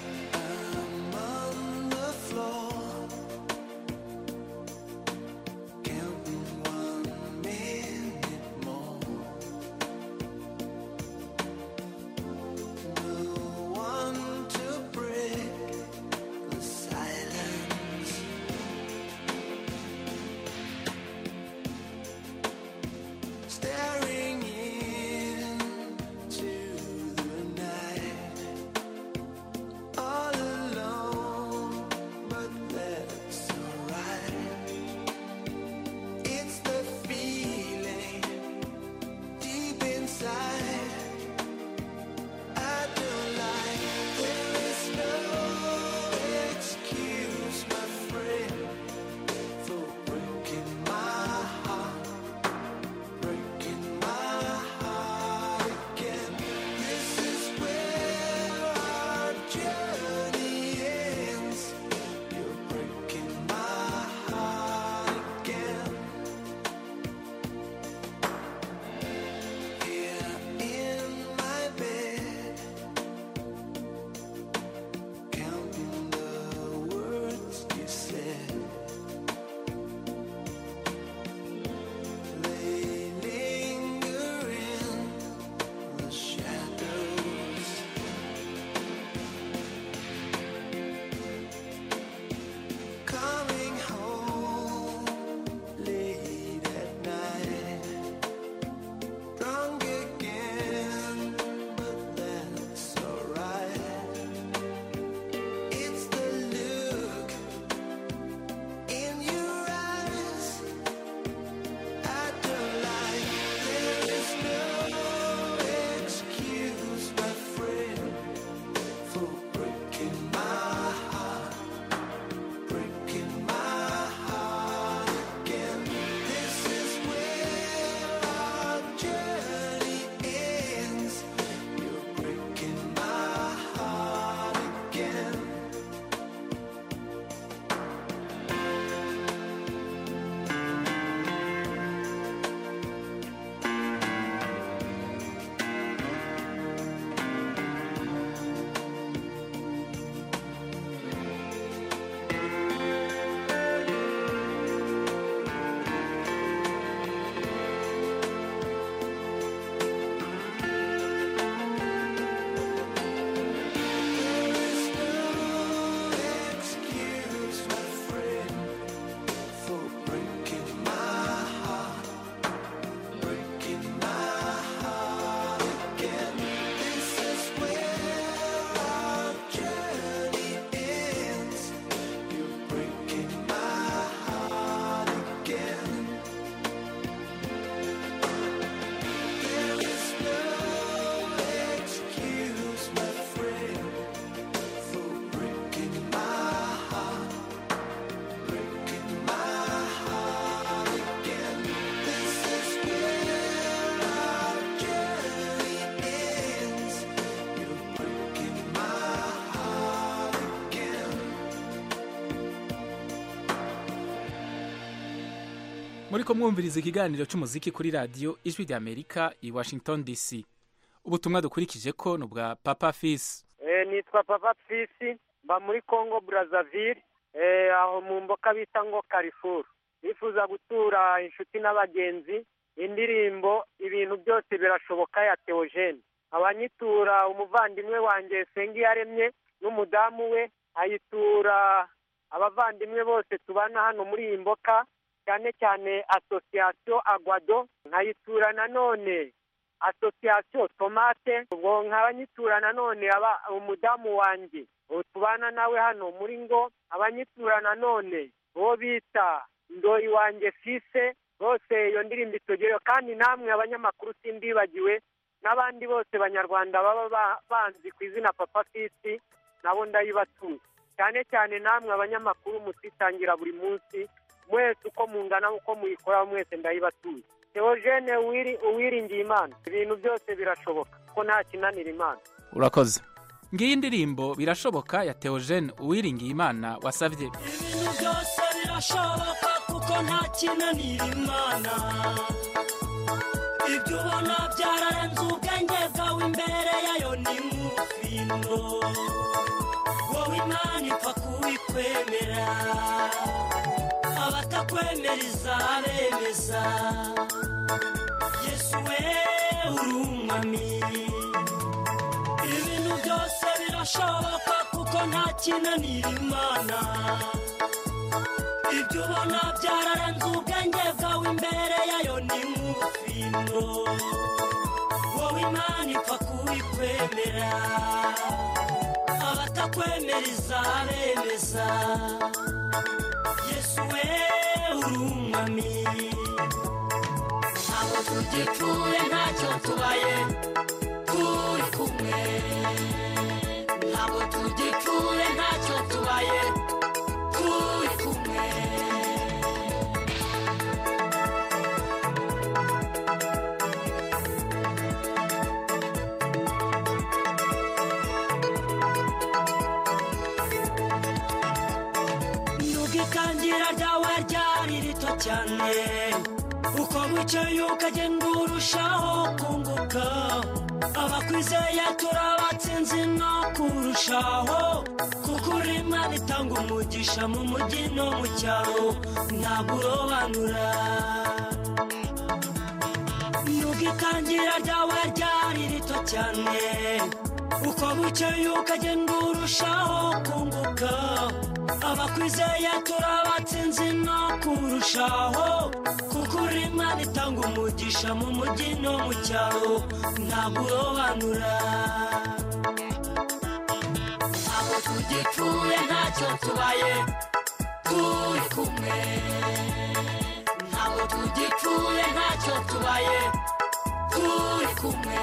Staring into the night muriko mwumviriza ikiganiro c'umuziki kuri radiyo ijwi rya amerika i washington dc ubutumwa dukurikije ko ni ubwa papa fisi Eh, nitwa papa fisi mba muri congo brazzaville eh, aho mu mboka bita ngo carrefour nifuza gutura inshuti n'abagenzi indirimbo ibintu byose birashoboka ya theogene abanyitura umuvandimwe wanjye sengiyaremye n'umudamu we ayitura abavandimwe bose tubana hano muri iyi mboka cyane cyane asosiyasiyo agwado nkayitura nanone asosiyasiyo tomate ubwo nkabanyitura nanone aba umudamu wanjye uwo tubana nawe hano muri ngo abanyitura nanone uwo bita ndoyi wanjye fise bose iyo ndirimbo itogereyo kandi namwe abanyamakuru simbibagiwe n'abandi bose banyarwanda baba ba- banzi ku izina papa fisi nabo ndayibatuye cyane cyane namwe abanyamakuru mutitangira buri munsi mwese uko mungana uko muyikora mwese ndayibatuye teogene uwiri uwiringiye imana ibintu byose birashoboka ko nta kinanira imana urakoze ngiyi indirimbo birashoboka ya theogene uwiringiye imana wasavye ibintu byose birashoboka kuko nta kinanira imana ibyo ubona byararenze ubwenge bwawe imbere yayo ni nk'ubufindo wowe imana ipfa kubikwemera abatakwemera izabemeza yesu we uri umwami ibintu byose birashoboka kuko nta kinanira imana ibyo ubona byararenze ubwenge bwawe imbere yayo ni nk'ubufindo wowe imana ipfa kubikwemera abatakwemera izabemeza yesu we uri umwami ntabwo tugipfuye ntacyo tubaye turi kumwe ntabwo tugipfuye ntacyo tubaye turi kumwe ntugitangira ryawe ryari rito cyane uko wicaye ukagenda urushaho kunguka abakwizeye turabatsinzi no kurushaho kuko urima bitanga umugisha mu mujyi no mu cyaro ntabwo urobanura ntugitangira ryawe ryari rito cyane uko wicaye ukagenda urushaho kunguka abakwizeye turabatsinzi no kurushaho kuko urima bitanga umugisha mu mujyi no mu cyaro ntabwo urobanura ntabwo tugipfuye ntacyo tubaye turi kumwe ntabwo tugipfuye ntacyo tubaye turi kumwe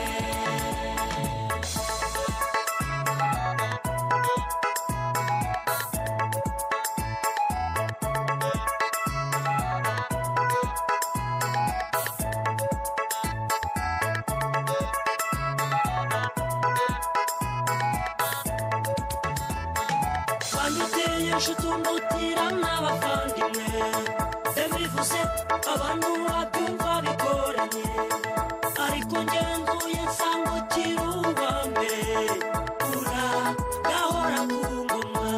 wanduteye inshuti umutira n'abavandimwe bivuze abantu babyumva bigoranye ariko ngenzuye nsanga ukiri uwa mbere ura gahora ku ngoma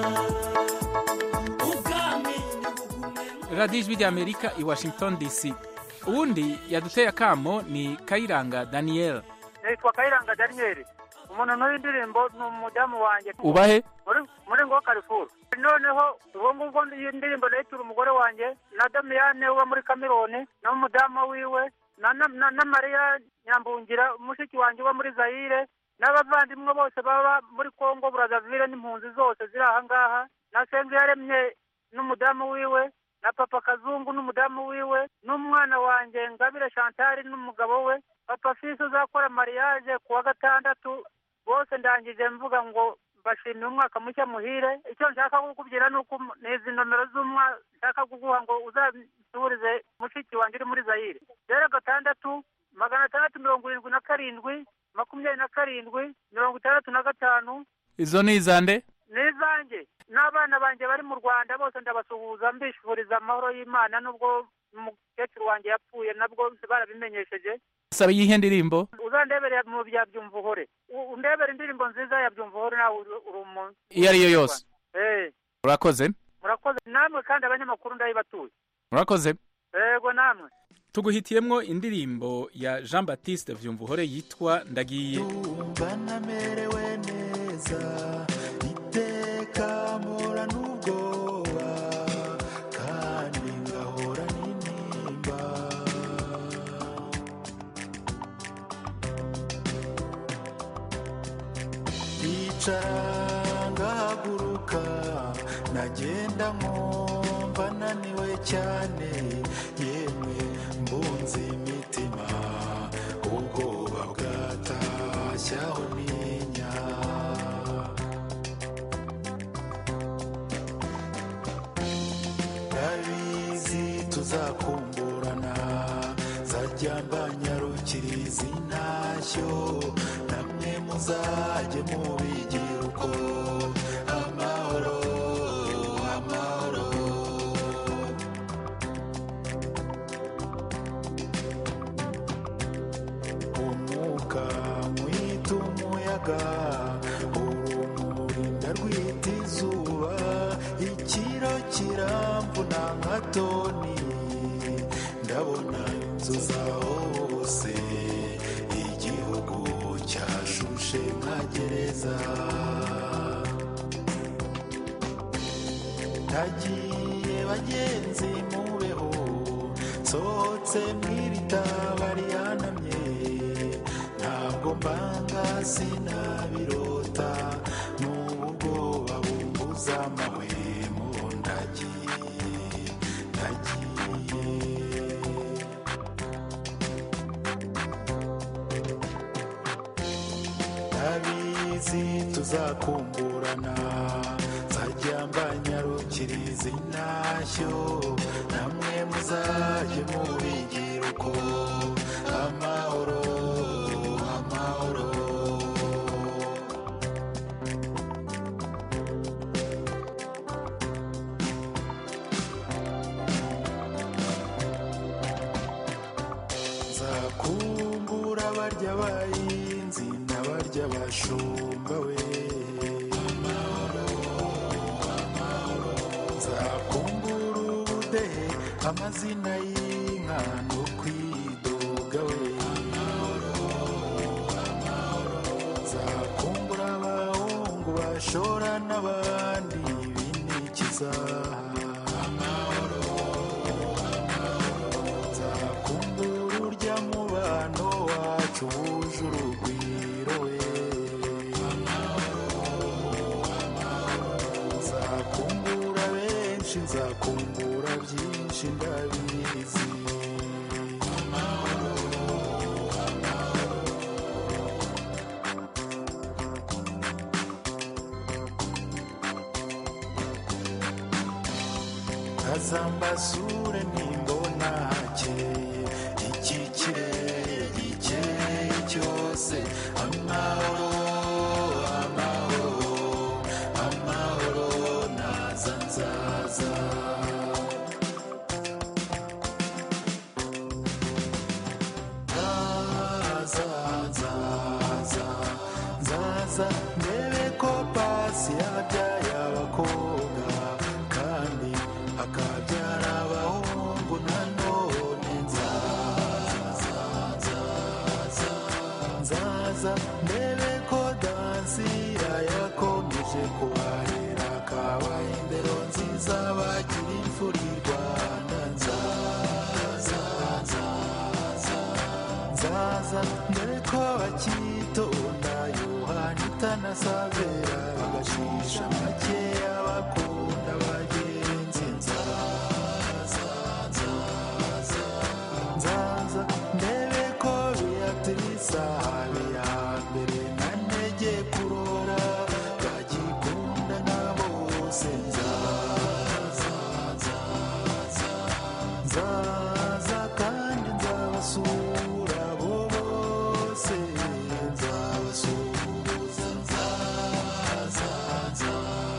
ubwami radiyo ijwi rya amerika i washington dc uwundi yaduteye akamo ni kayiranga daniel nitwa kayiranga daniyeli umuntu n'uw'indirimbo ni umudamu wanjye ubahe muri muri ngo karifuru noneho ubwo ngubwo iyi ndirimbo nayitura umugore wanjye na damiyane uba muri kameroni n'umudamu wiwe na na- na- na mariya nyambungira mushiki wanjye uba muri zayire n'abavandimwe bose baba muri kongo burazavire n'impunzi zose ziri aha ngaha na yaremye n'umudamu wiwe na papa kazungu n'umudamu wiwe n'umwana wanjye ngabire chantal n'umugabo we papa fisi uzakora mariage ku wa gatandatu bose ndangije mvuga ngo mbashimiye umwaka mushya muhire icyo nshaka kukubwira ni uko ni izi nomero z'umwa nshaka kuguha ngo uzasubirize mushiki wanjye uri muri zayire rero gatandatu magana atandatu mirongo irindwi na karindwi makumyabiri na karindwi mirongo itandatu na gatanu izo ni izande ni izanjye n'abana banjye bari mu rwanda bose ndabasuhuza mbifuriza amahoro y'imana nubwo umukecuru wanjye yapfuye nabwo barabimenyesheje saba iyihe ndirimbo uzandebere mu bya byumva uhore U- undebere indirimbo nziza ya byumva uhore nawe uri uri umuntu iyo ari yo yose Eh, urakoze murakoze namwe kandi abanyamakuru ndabibatuye urakoze yego namwe tuguhitiyemwo indirimbo ya jean baptiste vyumvuhore yitwa ndagiye banamerewe neza iteka mpora n'ubwoba kandi ngahora n'intimba yicara ngahaguruka nagenda nkumva naniwe cyane yemwe mbunze imitima ubwoba bwatashyaho ninya ndabizi tuzakumburana zajya mbanyarukiriza intashyo namwe muzajye mubigira uko amahoro amahoro umwuka mwita umuyaga urumuri ndarwita izuba ikiro kiramvuna nka toni ndabona inzu zaho hose igihugu cyashushe nka gereza nagiye bagenzi mubeho sohotse mw'ibitaba rihanamye ntabwo mbanga sinabirota n'ubu bwoba bumbuza amahwemo ndagiye ndagiye ndabizi tuzakumburana nzajya mbanyarukiriza intashyo namwe muzajye mubigira uko amahoro amahoro nzakumbura barya bahinzi n'abarya bashumba we nzakumbura ubudehe amazina y'inka no kwidoga we nzakumbura abahungu bashora n'abandi binikiza nzakumbura urya mubano wacu wuje urugwiro we nzakumbura benshi nzakumbura byinshi ndabizi kazambasure nimbona hakeye iki kirere gikeye cyose amahoro amahoro amahoro naza nzaza nzaza nzaza nzaza ndebe ko pasi yabyaye abakobwa kandi akabyara abahungu nanone nzaza nzaza nzaza ndebe ko dansira yakomeje kubarera akabaye indero nziza bagira imfura i rwanda nzaza nzaza nzaza ndebe ko bakitonda yohani itanasabera bagashisha makeya bakunda bagenzi nzaza nzaza nzaza ndebe ko beatrice habe ya mbere na ntege kurora bagikunda na bose nzaza nzaza nzaza kandi nzabasura bo bose nzabasuhuza nzaza nzaza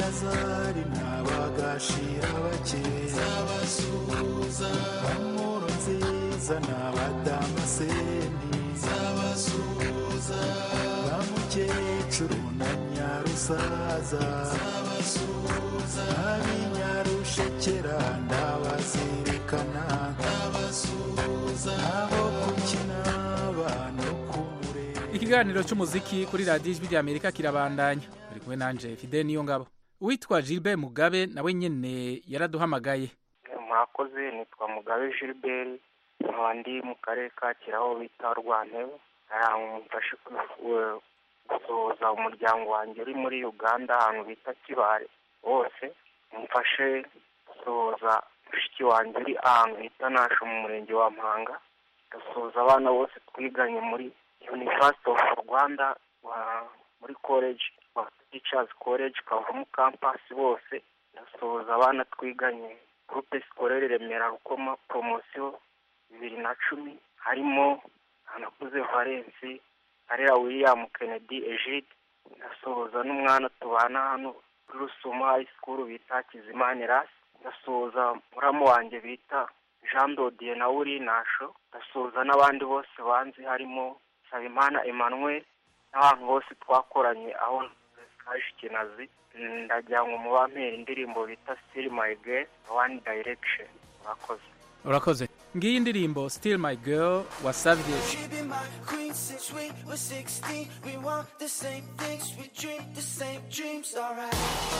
eleyazari n'abagashira bake zabasuhuza bamuro nziza n'abadamaseni zabasuhuza bamukecuru na nyarusaza zabasuhuza ab'inyarushekera ndabazirikana ndabasuhuza abo kukina abantu ikiganiro cy'umuziki kuri radiyo ijwi ry'amerika kirabandanya buri kumwe nanje fide niyo ngabo uwitwa gilbert mugabe nawe nyine yaraduhamagaye mwakoze nitwa mugabe gilbert nkaba ndi mu karere ka kiraho bita rwantebe mfashe gusohoza umuryango wanjye uri muri uganda ahantu bita kibare wose mfashe gusohoza mushiki wanjye uri ahantu bita nasho mu murenge wa mpanga gasuhuza abana bose twiganye muri university of rwanda muri college teachers college kavumu campus bose ndasuhuza abana twiganye groupe scolaire remera rukoma promotion bibiri na cumi harimo anakuze valensi arera william kennedy egide ndasuhuza n'umwana tubana hano kuri rusumo high school bita kizimana rasi ndasuhuza muramu wanjye bita jean dodier nawe uri nasho ndasuhuza n'abandi bose banzi harimo Nsabimana Emmanuel n'abantu bose twakoranye aho kaje ikinazi ndagira ngo mubampera indirimbo bita Still My Girl One Direction murakoze urakoze ngiyi indirimbo still my girl wasabye She be my queen since we were 16. We want the same things, we dream the same dreams, alright.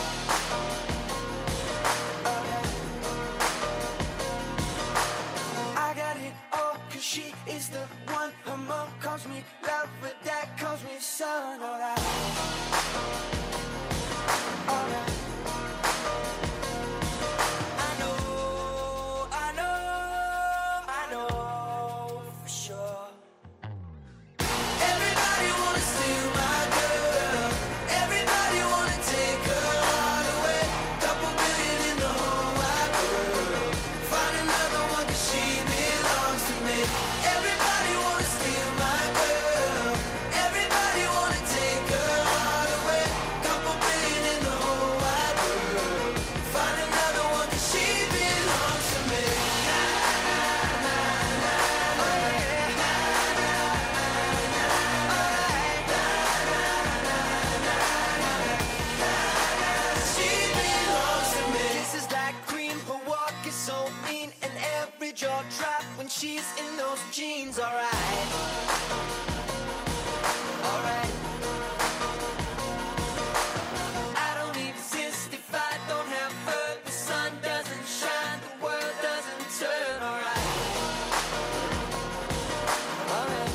Alright. I got it all, cause she is the one. Her mom calls me love, but dad calls me son, alright. Alright. I know, I know, I know for sure. Everybody wanna steal my girl. Everybody wanna take her heart away. Couple billion in the whole wide world. Find another one 'cause she belongs to me. Everybody wanna steal my girl. Everybody wanna take her heart away. Couple billion in the whole wide world. Find another one 'cause she belongs to me. She belongs to me. Kisses like cream, her walk is so mean, and every jaw drop when she's in those jeans. Alright, alright. I don't exist if I don't have her. The sun doesn't shine, the world doesn't turn. Alright, alright.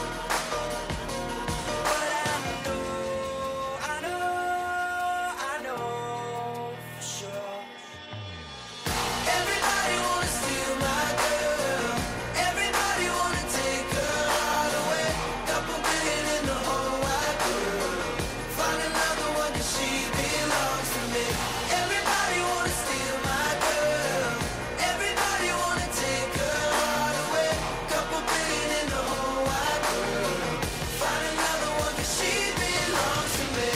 But I know, I know, I know for sure. Everybody wanna steal my girl. Everybody wanna take her heart away. Couple billion in the whole wide world. Find another one 'cause she belongs to me. Everybody wanna steal my girl. Everybody wanna take her heart away. Couple billion in the whole wide world. Find another one 'cause she belongs to me.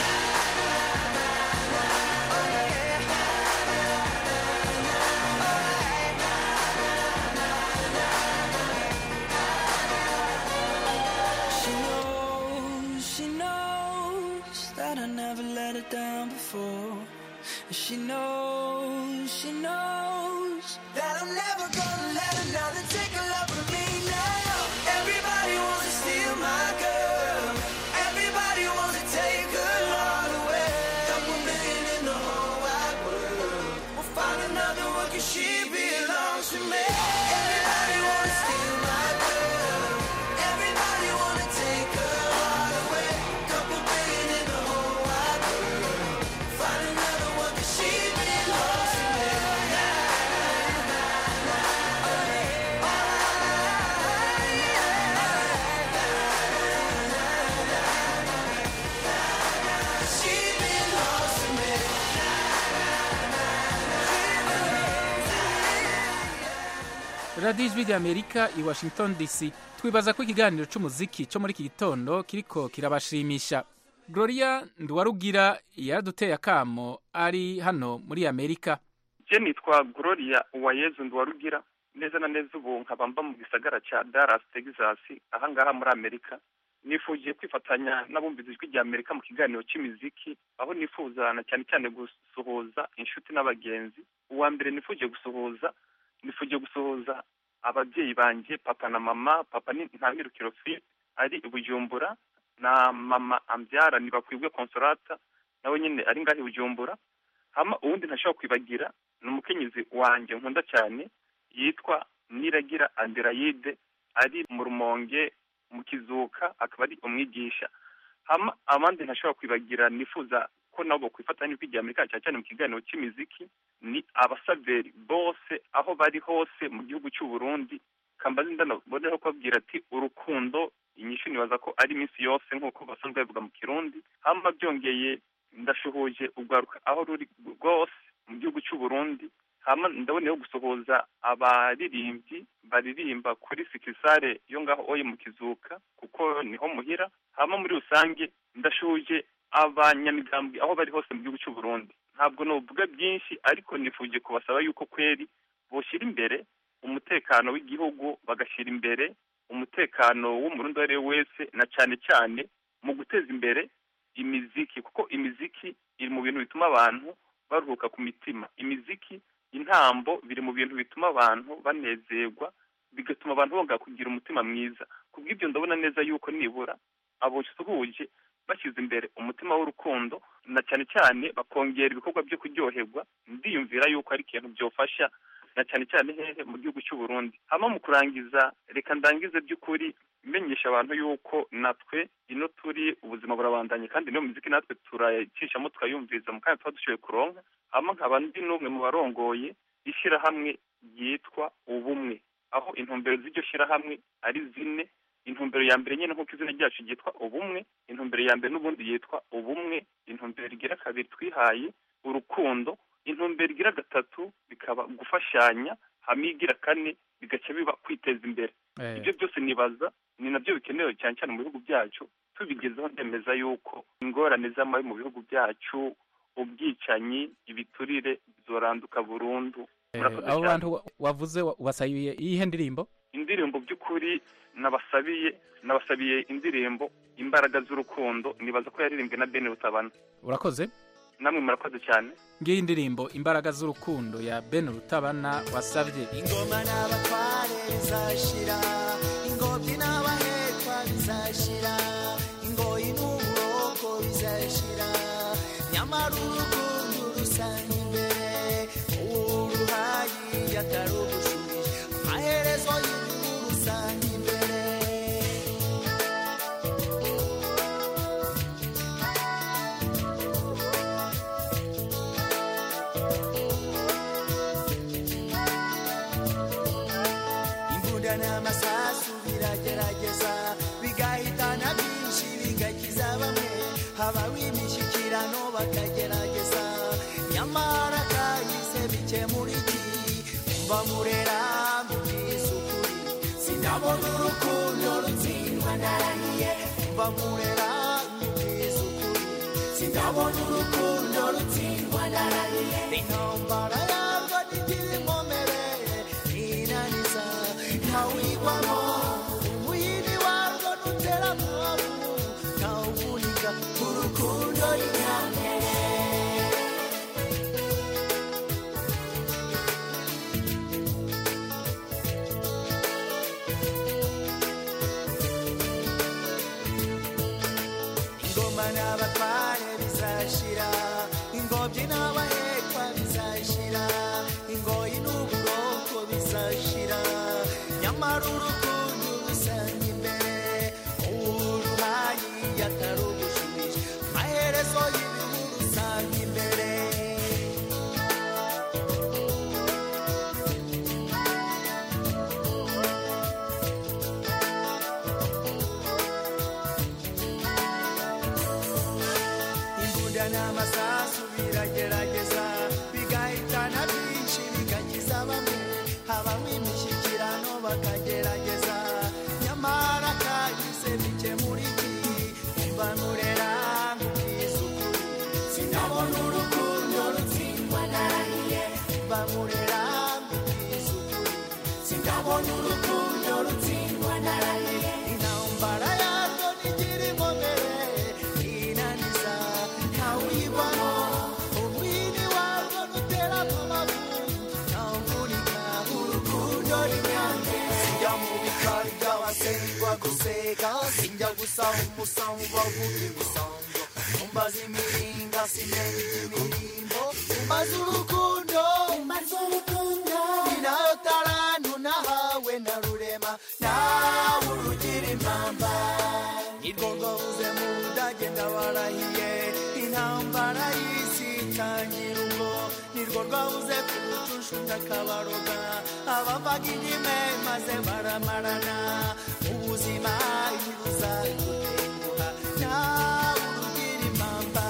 She knows, she knows that I never let her down before. And she knows, she knows that I'm never gonna let another take a love from me now. Everybody wants to steal my girl. Everybody wants to take her heart away. Couple million in the whole wide world. We'll find another one 'cause she belongs to me. Everybody wanna steal my girl. Everybody wanna take her heart away. Couple billion in the whole wide world. Find another one 'cause she belongs to me. She belongs to me. radiyo ijwi ry'amerika i washington dc twibaza ko ikiganiro cy'umuziki cyo muri iki gitondo kiriko kirabashimisha gloria nduwarugira yaraduteye akamo ari hano muri amerika je nitwa gloria uwayezu nduwarugira neza na neza ubu nkaba mba mu gisagara ca dallas texas ahangaha muri amerika nifujiye kwifatanya n'abumviza ijwi rya amerika mu kiganiro c'imiziki aho nifuza na cyane cyane gusuhuza inshuti n'abagenzi uwa mbere nifujiye gusuhuza nifujiye gusuhuza ababyeyi banje papa na mama papa ni ntamirukiro philippe ari i bujumbura na mama ambyara nibakwibwe consolata nawe nyine ari ngaho i bujumbura hama uwundi ntashobora kwibagira ni umukenyezi wanjye nkunda cyane yitwa niragira aderayide ari mu rumonge mu kizuka akaba ari umwigisha hama abandi ntashobora kwibagira nifuza ko nabo kwifatanya n'ijwi rya amerika cyane cyane mu kiganiro cy'imiziki ni abasaveri bose aho bari hose mu gihugu cy'u Burundi kambazi ndanaboneho kubabwira ati urukundo inyishu nibaza ko ari iminsi yose nk'uko basanzwe babivuga mu kirundi hama byongeye ndashuhuje urwaruka aho ruri rwose mu gihugu cy'u Burundi hama ndaboneyeho gusuhuza abaririmbyi baririmba kuri sikisare yo ngaho oye mu kizuka kuko niho muhira hama muri rusange ndashuje abanyamigambwe aho bari hose mu gihugu cy'u Burundi ntabwo novuga byinshi ariko nifuje kubasaba yuko kweri boshyira imbere umutekano w'igihugu bagashyira imbere umutekano w'umurundi uwo ari we wese na cyane cyane mu guteza imbere imiziki kuko imiziki iri mu bintu bituma abantu baruhuka ku mitima imiziki intambo biri mu bintu bituma abantu banezerwa bigatuma abantu bongera kugira umutima mwiza kubw'ibyo ndabona neza yuko nibura abosuhuje bashyize imbere umutima w'urukundo na cyane cyane bakongera ibikorwa byo kuryoherwa ndiyumvira yuko ari ikintu byofasha na cyane cyane hehe mu gihugu cy'u Burundi hama mu kurangiza reka ndangize by'ukuri menyesha abantu yuko natwe ino turi ubuzima burabandanye kandi niyo muziki natwe turayicishamo tukayumviriza mu kanya tuba dushoboye kuronka hama nkaba ndi n'umwe mu barongoye ishyirahamwe ryitwa ubumwe aho intumbero z'iryo shyirahamwe ari zine intumbero ya mbere nyine nk'uko izina ryacu ryitwa ubumwe intumbero ya mbere n'ubundi yitwa ubumwe intumbero igira kabiri twihaye urukundo intumbero igira gatatu bikaba gufashanya hamwe igira kane bigaca biba kwiteza imbere ibyo byose nibaza ni nabyo bikenewe cyane cyane mu bihugu byacu tubigezeho ndemeza yuko ingorane z'amabi mu bihugu byacu ubwicanyi ibiturire bizoranduka burundu Murakoze abo cyane. bantu wa- wavuze wa- wasabiye iyihe ndirimbo indirimbo by'ukuri nabasabiye nabasabiye indirimbo imbaraga z'urukundo nibaza ko yaririmbwe na bene rutabana urakoze namwe murakoze cyane ngiyi indirimbo imbaraga z'urukundo ya ben rutabana wasabye ingoma n'abatware bizashira ingobyi n'abahekwa bizashira ingoyi n'uburoko bizashira nyamara urukundo rusanga imbere uruhayi yatarugushubije amaherezo y'inkuru rusanga imbere imbunda n'amasasu biragerageza bigahitana byinshi bigakiza bamwe habaho imishyikirano bakagerageza nyamara kahise bikemura iki mba murera mbibwiza ukuri sinabona urukundo rutsindwa ndarahiye mba murera mbibwiza ukuri sinabona urukundo rutsindwa ndarahiye intambara yarwo ntigira inkomere inaniza ntawigwamo umuyini warwo nutera mwabu ntawuvunika urukundo rinyambere ingoma n'abatware bizashira ingobyi n'abahekwa bizashira ingoyi n'uburoko bizashira nyamara urukundo rusanga imbere uruhayi yatarugushubije amaherezo y'ibihu rusanga imbere imbunda n'amasasu biragerageza bigahitana byinshi bigakiza bamwe habaho imishyikirano bakagerageza nyamara kahise bikemura iki mba nurera sindabona urukundo rutsindwa narahiye bamurera mbibwiza ukuri sindabona urukundo rutsindwa narahiye intambara yarwo ntigira inkomere inaniza ntawuyigwamo umwini warwo nutera amabu ntawuvunika urukundo rinyange sinjya mu bikari by'abasengwa guseka sinjya gusaba umusango bavuga imisango umbaza imiringa simenye iby'imirimbo umbaza urukundo umbaza urukundo ni nayo tarantu nahawe na rurema nawe urugira impamba nirwo rwabuze mu budage ndabarahiye intambara y'isi itangira ubwo nirwo rwabuze kurutusha undi akabaroga abavaga indime maze baramarana ubuzima ibuza gutenguha nawe urugira impamba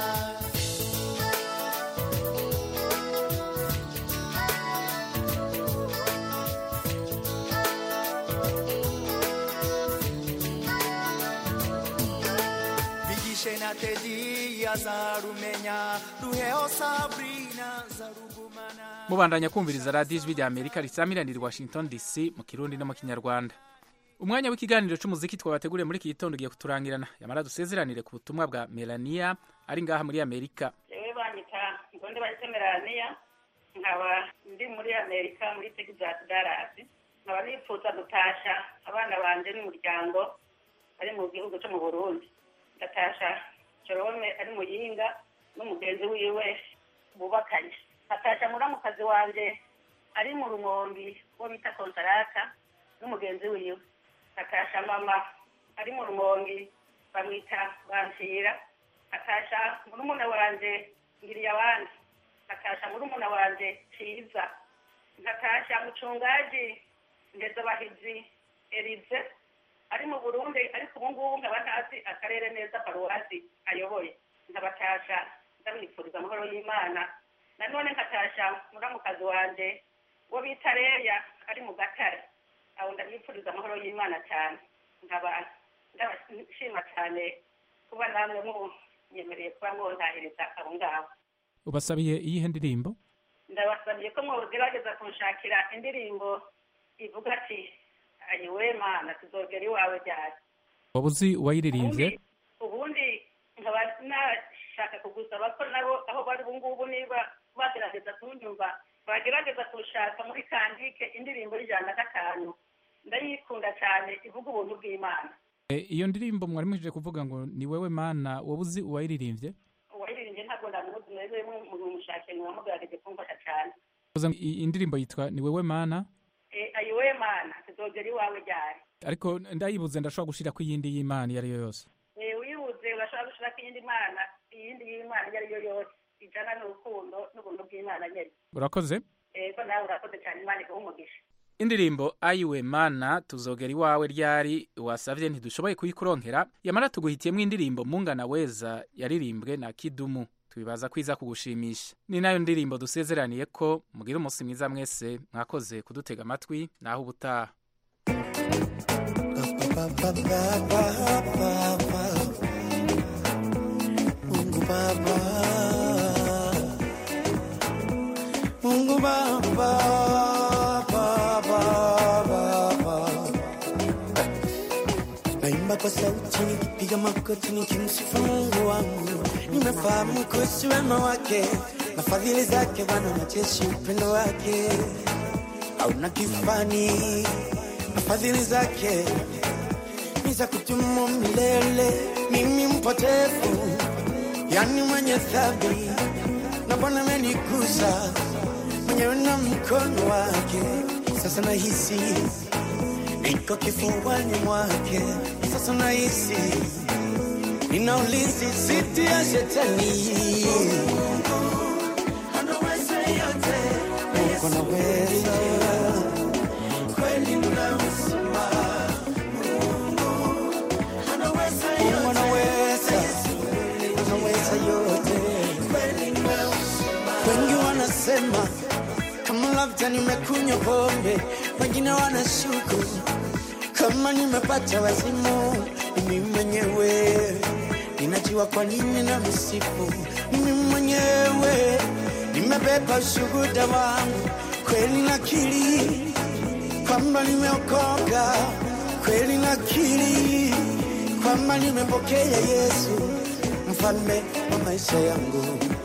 bigishe na tedi azarumenya ruheho sabrina zarugumana mubandanya kumviriza radiyo ijwi rya amerika risamiranira i washington dc mu kirundi no mu kinyarwanda umwanya w'ikiganiro cy'umuziki twabateguriye muri iki gitondo ugiye kuturangirana yamara dusezeranire ku butumwa bwa melania ari ngaha muri amerika yewe banyita ngonde bahise melania nkaba ndi muri amerika muri texas dallas nkaba nifuza gutasha abana banje n'umuryango ari mu gihugu cyo mu burundi ndatasha jerome ari muyinga n'umugenzi wiwe bubakanye nkatasha muramukazi wanje ari mu rumombi uwo bita konsarata n'umugenzi wiwe nkatasha mama ari mu rumongi bamwita bansira nkatasha murumuna wanje ngiriye abandi nkatasha murumuna wanje ciza nkatasha mucungaji ndezabahizi erize ari mu burundi ariko ubu ngubu nkaba ntazi akarere neza paruwasi ayoboye nkabatasha ndamwifuriza amahoro y'imana nanone nkatasha muramukazi wanje uwo bita reya ari mu gatare aho ndamwifuriza amahoro y'imana cyane nkaba ndabashima cyane kuba namwe munyemereye kuba mwonahiriza abo ngabo ubasabiye iyihe ndirimbo ndabasabye ko mwogerageza kunshakira indirimbo ivuga ati ayiwe mana tuzogera iwawe ryari waba uzi uwayiririmbye ubundi nkaba nashaka kugusaba ko nabo aho bari ubu ngubu niba bagerageza kunyumva bagerageza kushaka muri kandike indirimbo y'ijana na gatanu ndayikunda cyane ivuga ubuntu bw'imana E, iyo ndirimbo mwari mujije kuvuga ngo ni wewe mana waba uzi uwayiririmbye uwayiririmbye ntabwo ndamuzi mwebwe mumushake ntiwamugerageje kumfasha cyane Uvuze ngo i- indirimbo yitwa ni wewe mana Eh, ayiwe mana tuzogera iwawe ryari ariko ndayibuze ndashobora gushirako iyindi y'imana iyo ari yo yose Eh, wibuze urashobora gushirako iyindi mana iyindi y'imana iyo ari yo yose ijana n'urukundo n'ubuntu bw'imana nyine urakoze ego nawe urakoze cyane imana iguha umugisha indirimbo ayiwe mana tuzogera iwawe ryari wasavye ntidushoboye kuyikuronkera yamara tuguhitiyemwo indirimbo mungana weza yaririmbwe na kidumu twibaza kwiza kugushimisha ni nayo ndirimbo dusezeraniye ko mugira umunsi mwiza mwese mwakoze kudutega amatwi naho ubutaha Mungu Baba, Mungu Baba, Baba, Baba. Naimba kwa sauti nikipiga magoti nikimsifu Mungu wangu, nimefahamu kuhusu wema wake na fadhili zake, Bwana majeshi, upendo wake hauna kifani, na fadhili zake ni za kudumu milele. Mimi mpotevu, yani mwenye dhambi, na Bwana amenigusa mwenyewe na mkono wake. Sasa nahisi niko kifuani mwake, sasa nahisi nina ulinzi dhidi ya shetani. Anaweza yote, Mungu anaweza kweli, unaweza Mungu anaweza, anaweza yote. Wengi wanasema kama labda nimekunywa pombe, wengine wanashuku kama nimepata wazimu. Mimi mwenyewe ninajua najua kwa nini na msifu mimi mwenyewe nimebeba ushuhuda wangu kweli nakiri kwamba nimeokoka kweli nakiri kwamba nimepokea yesu mfalme wa maisha yangu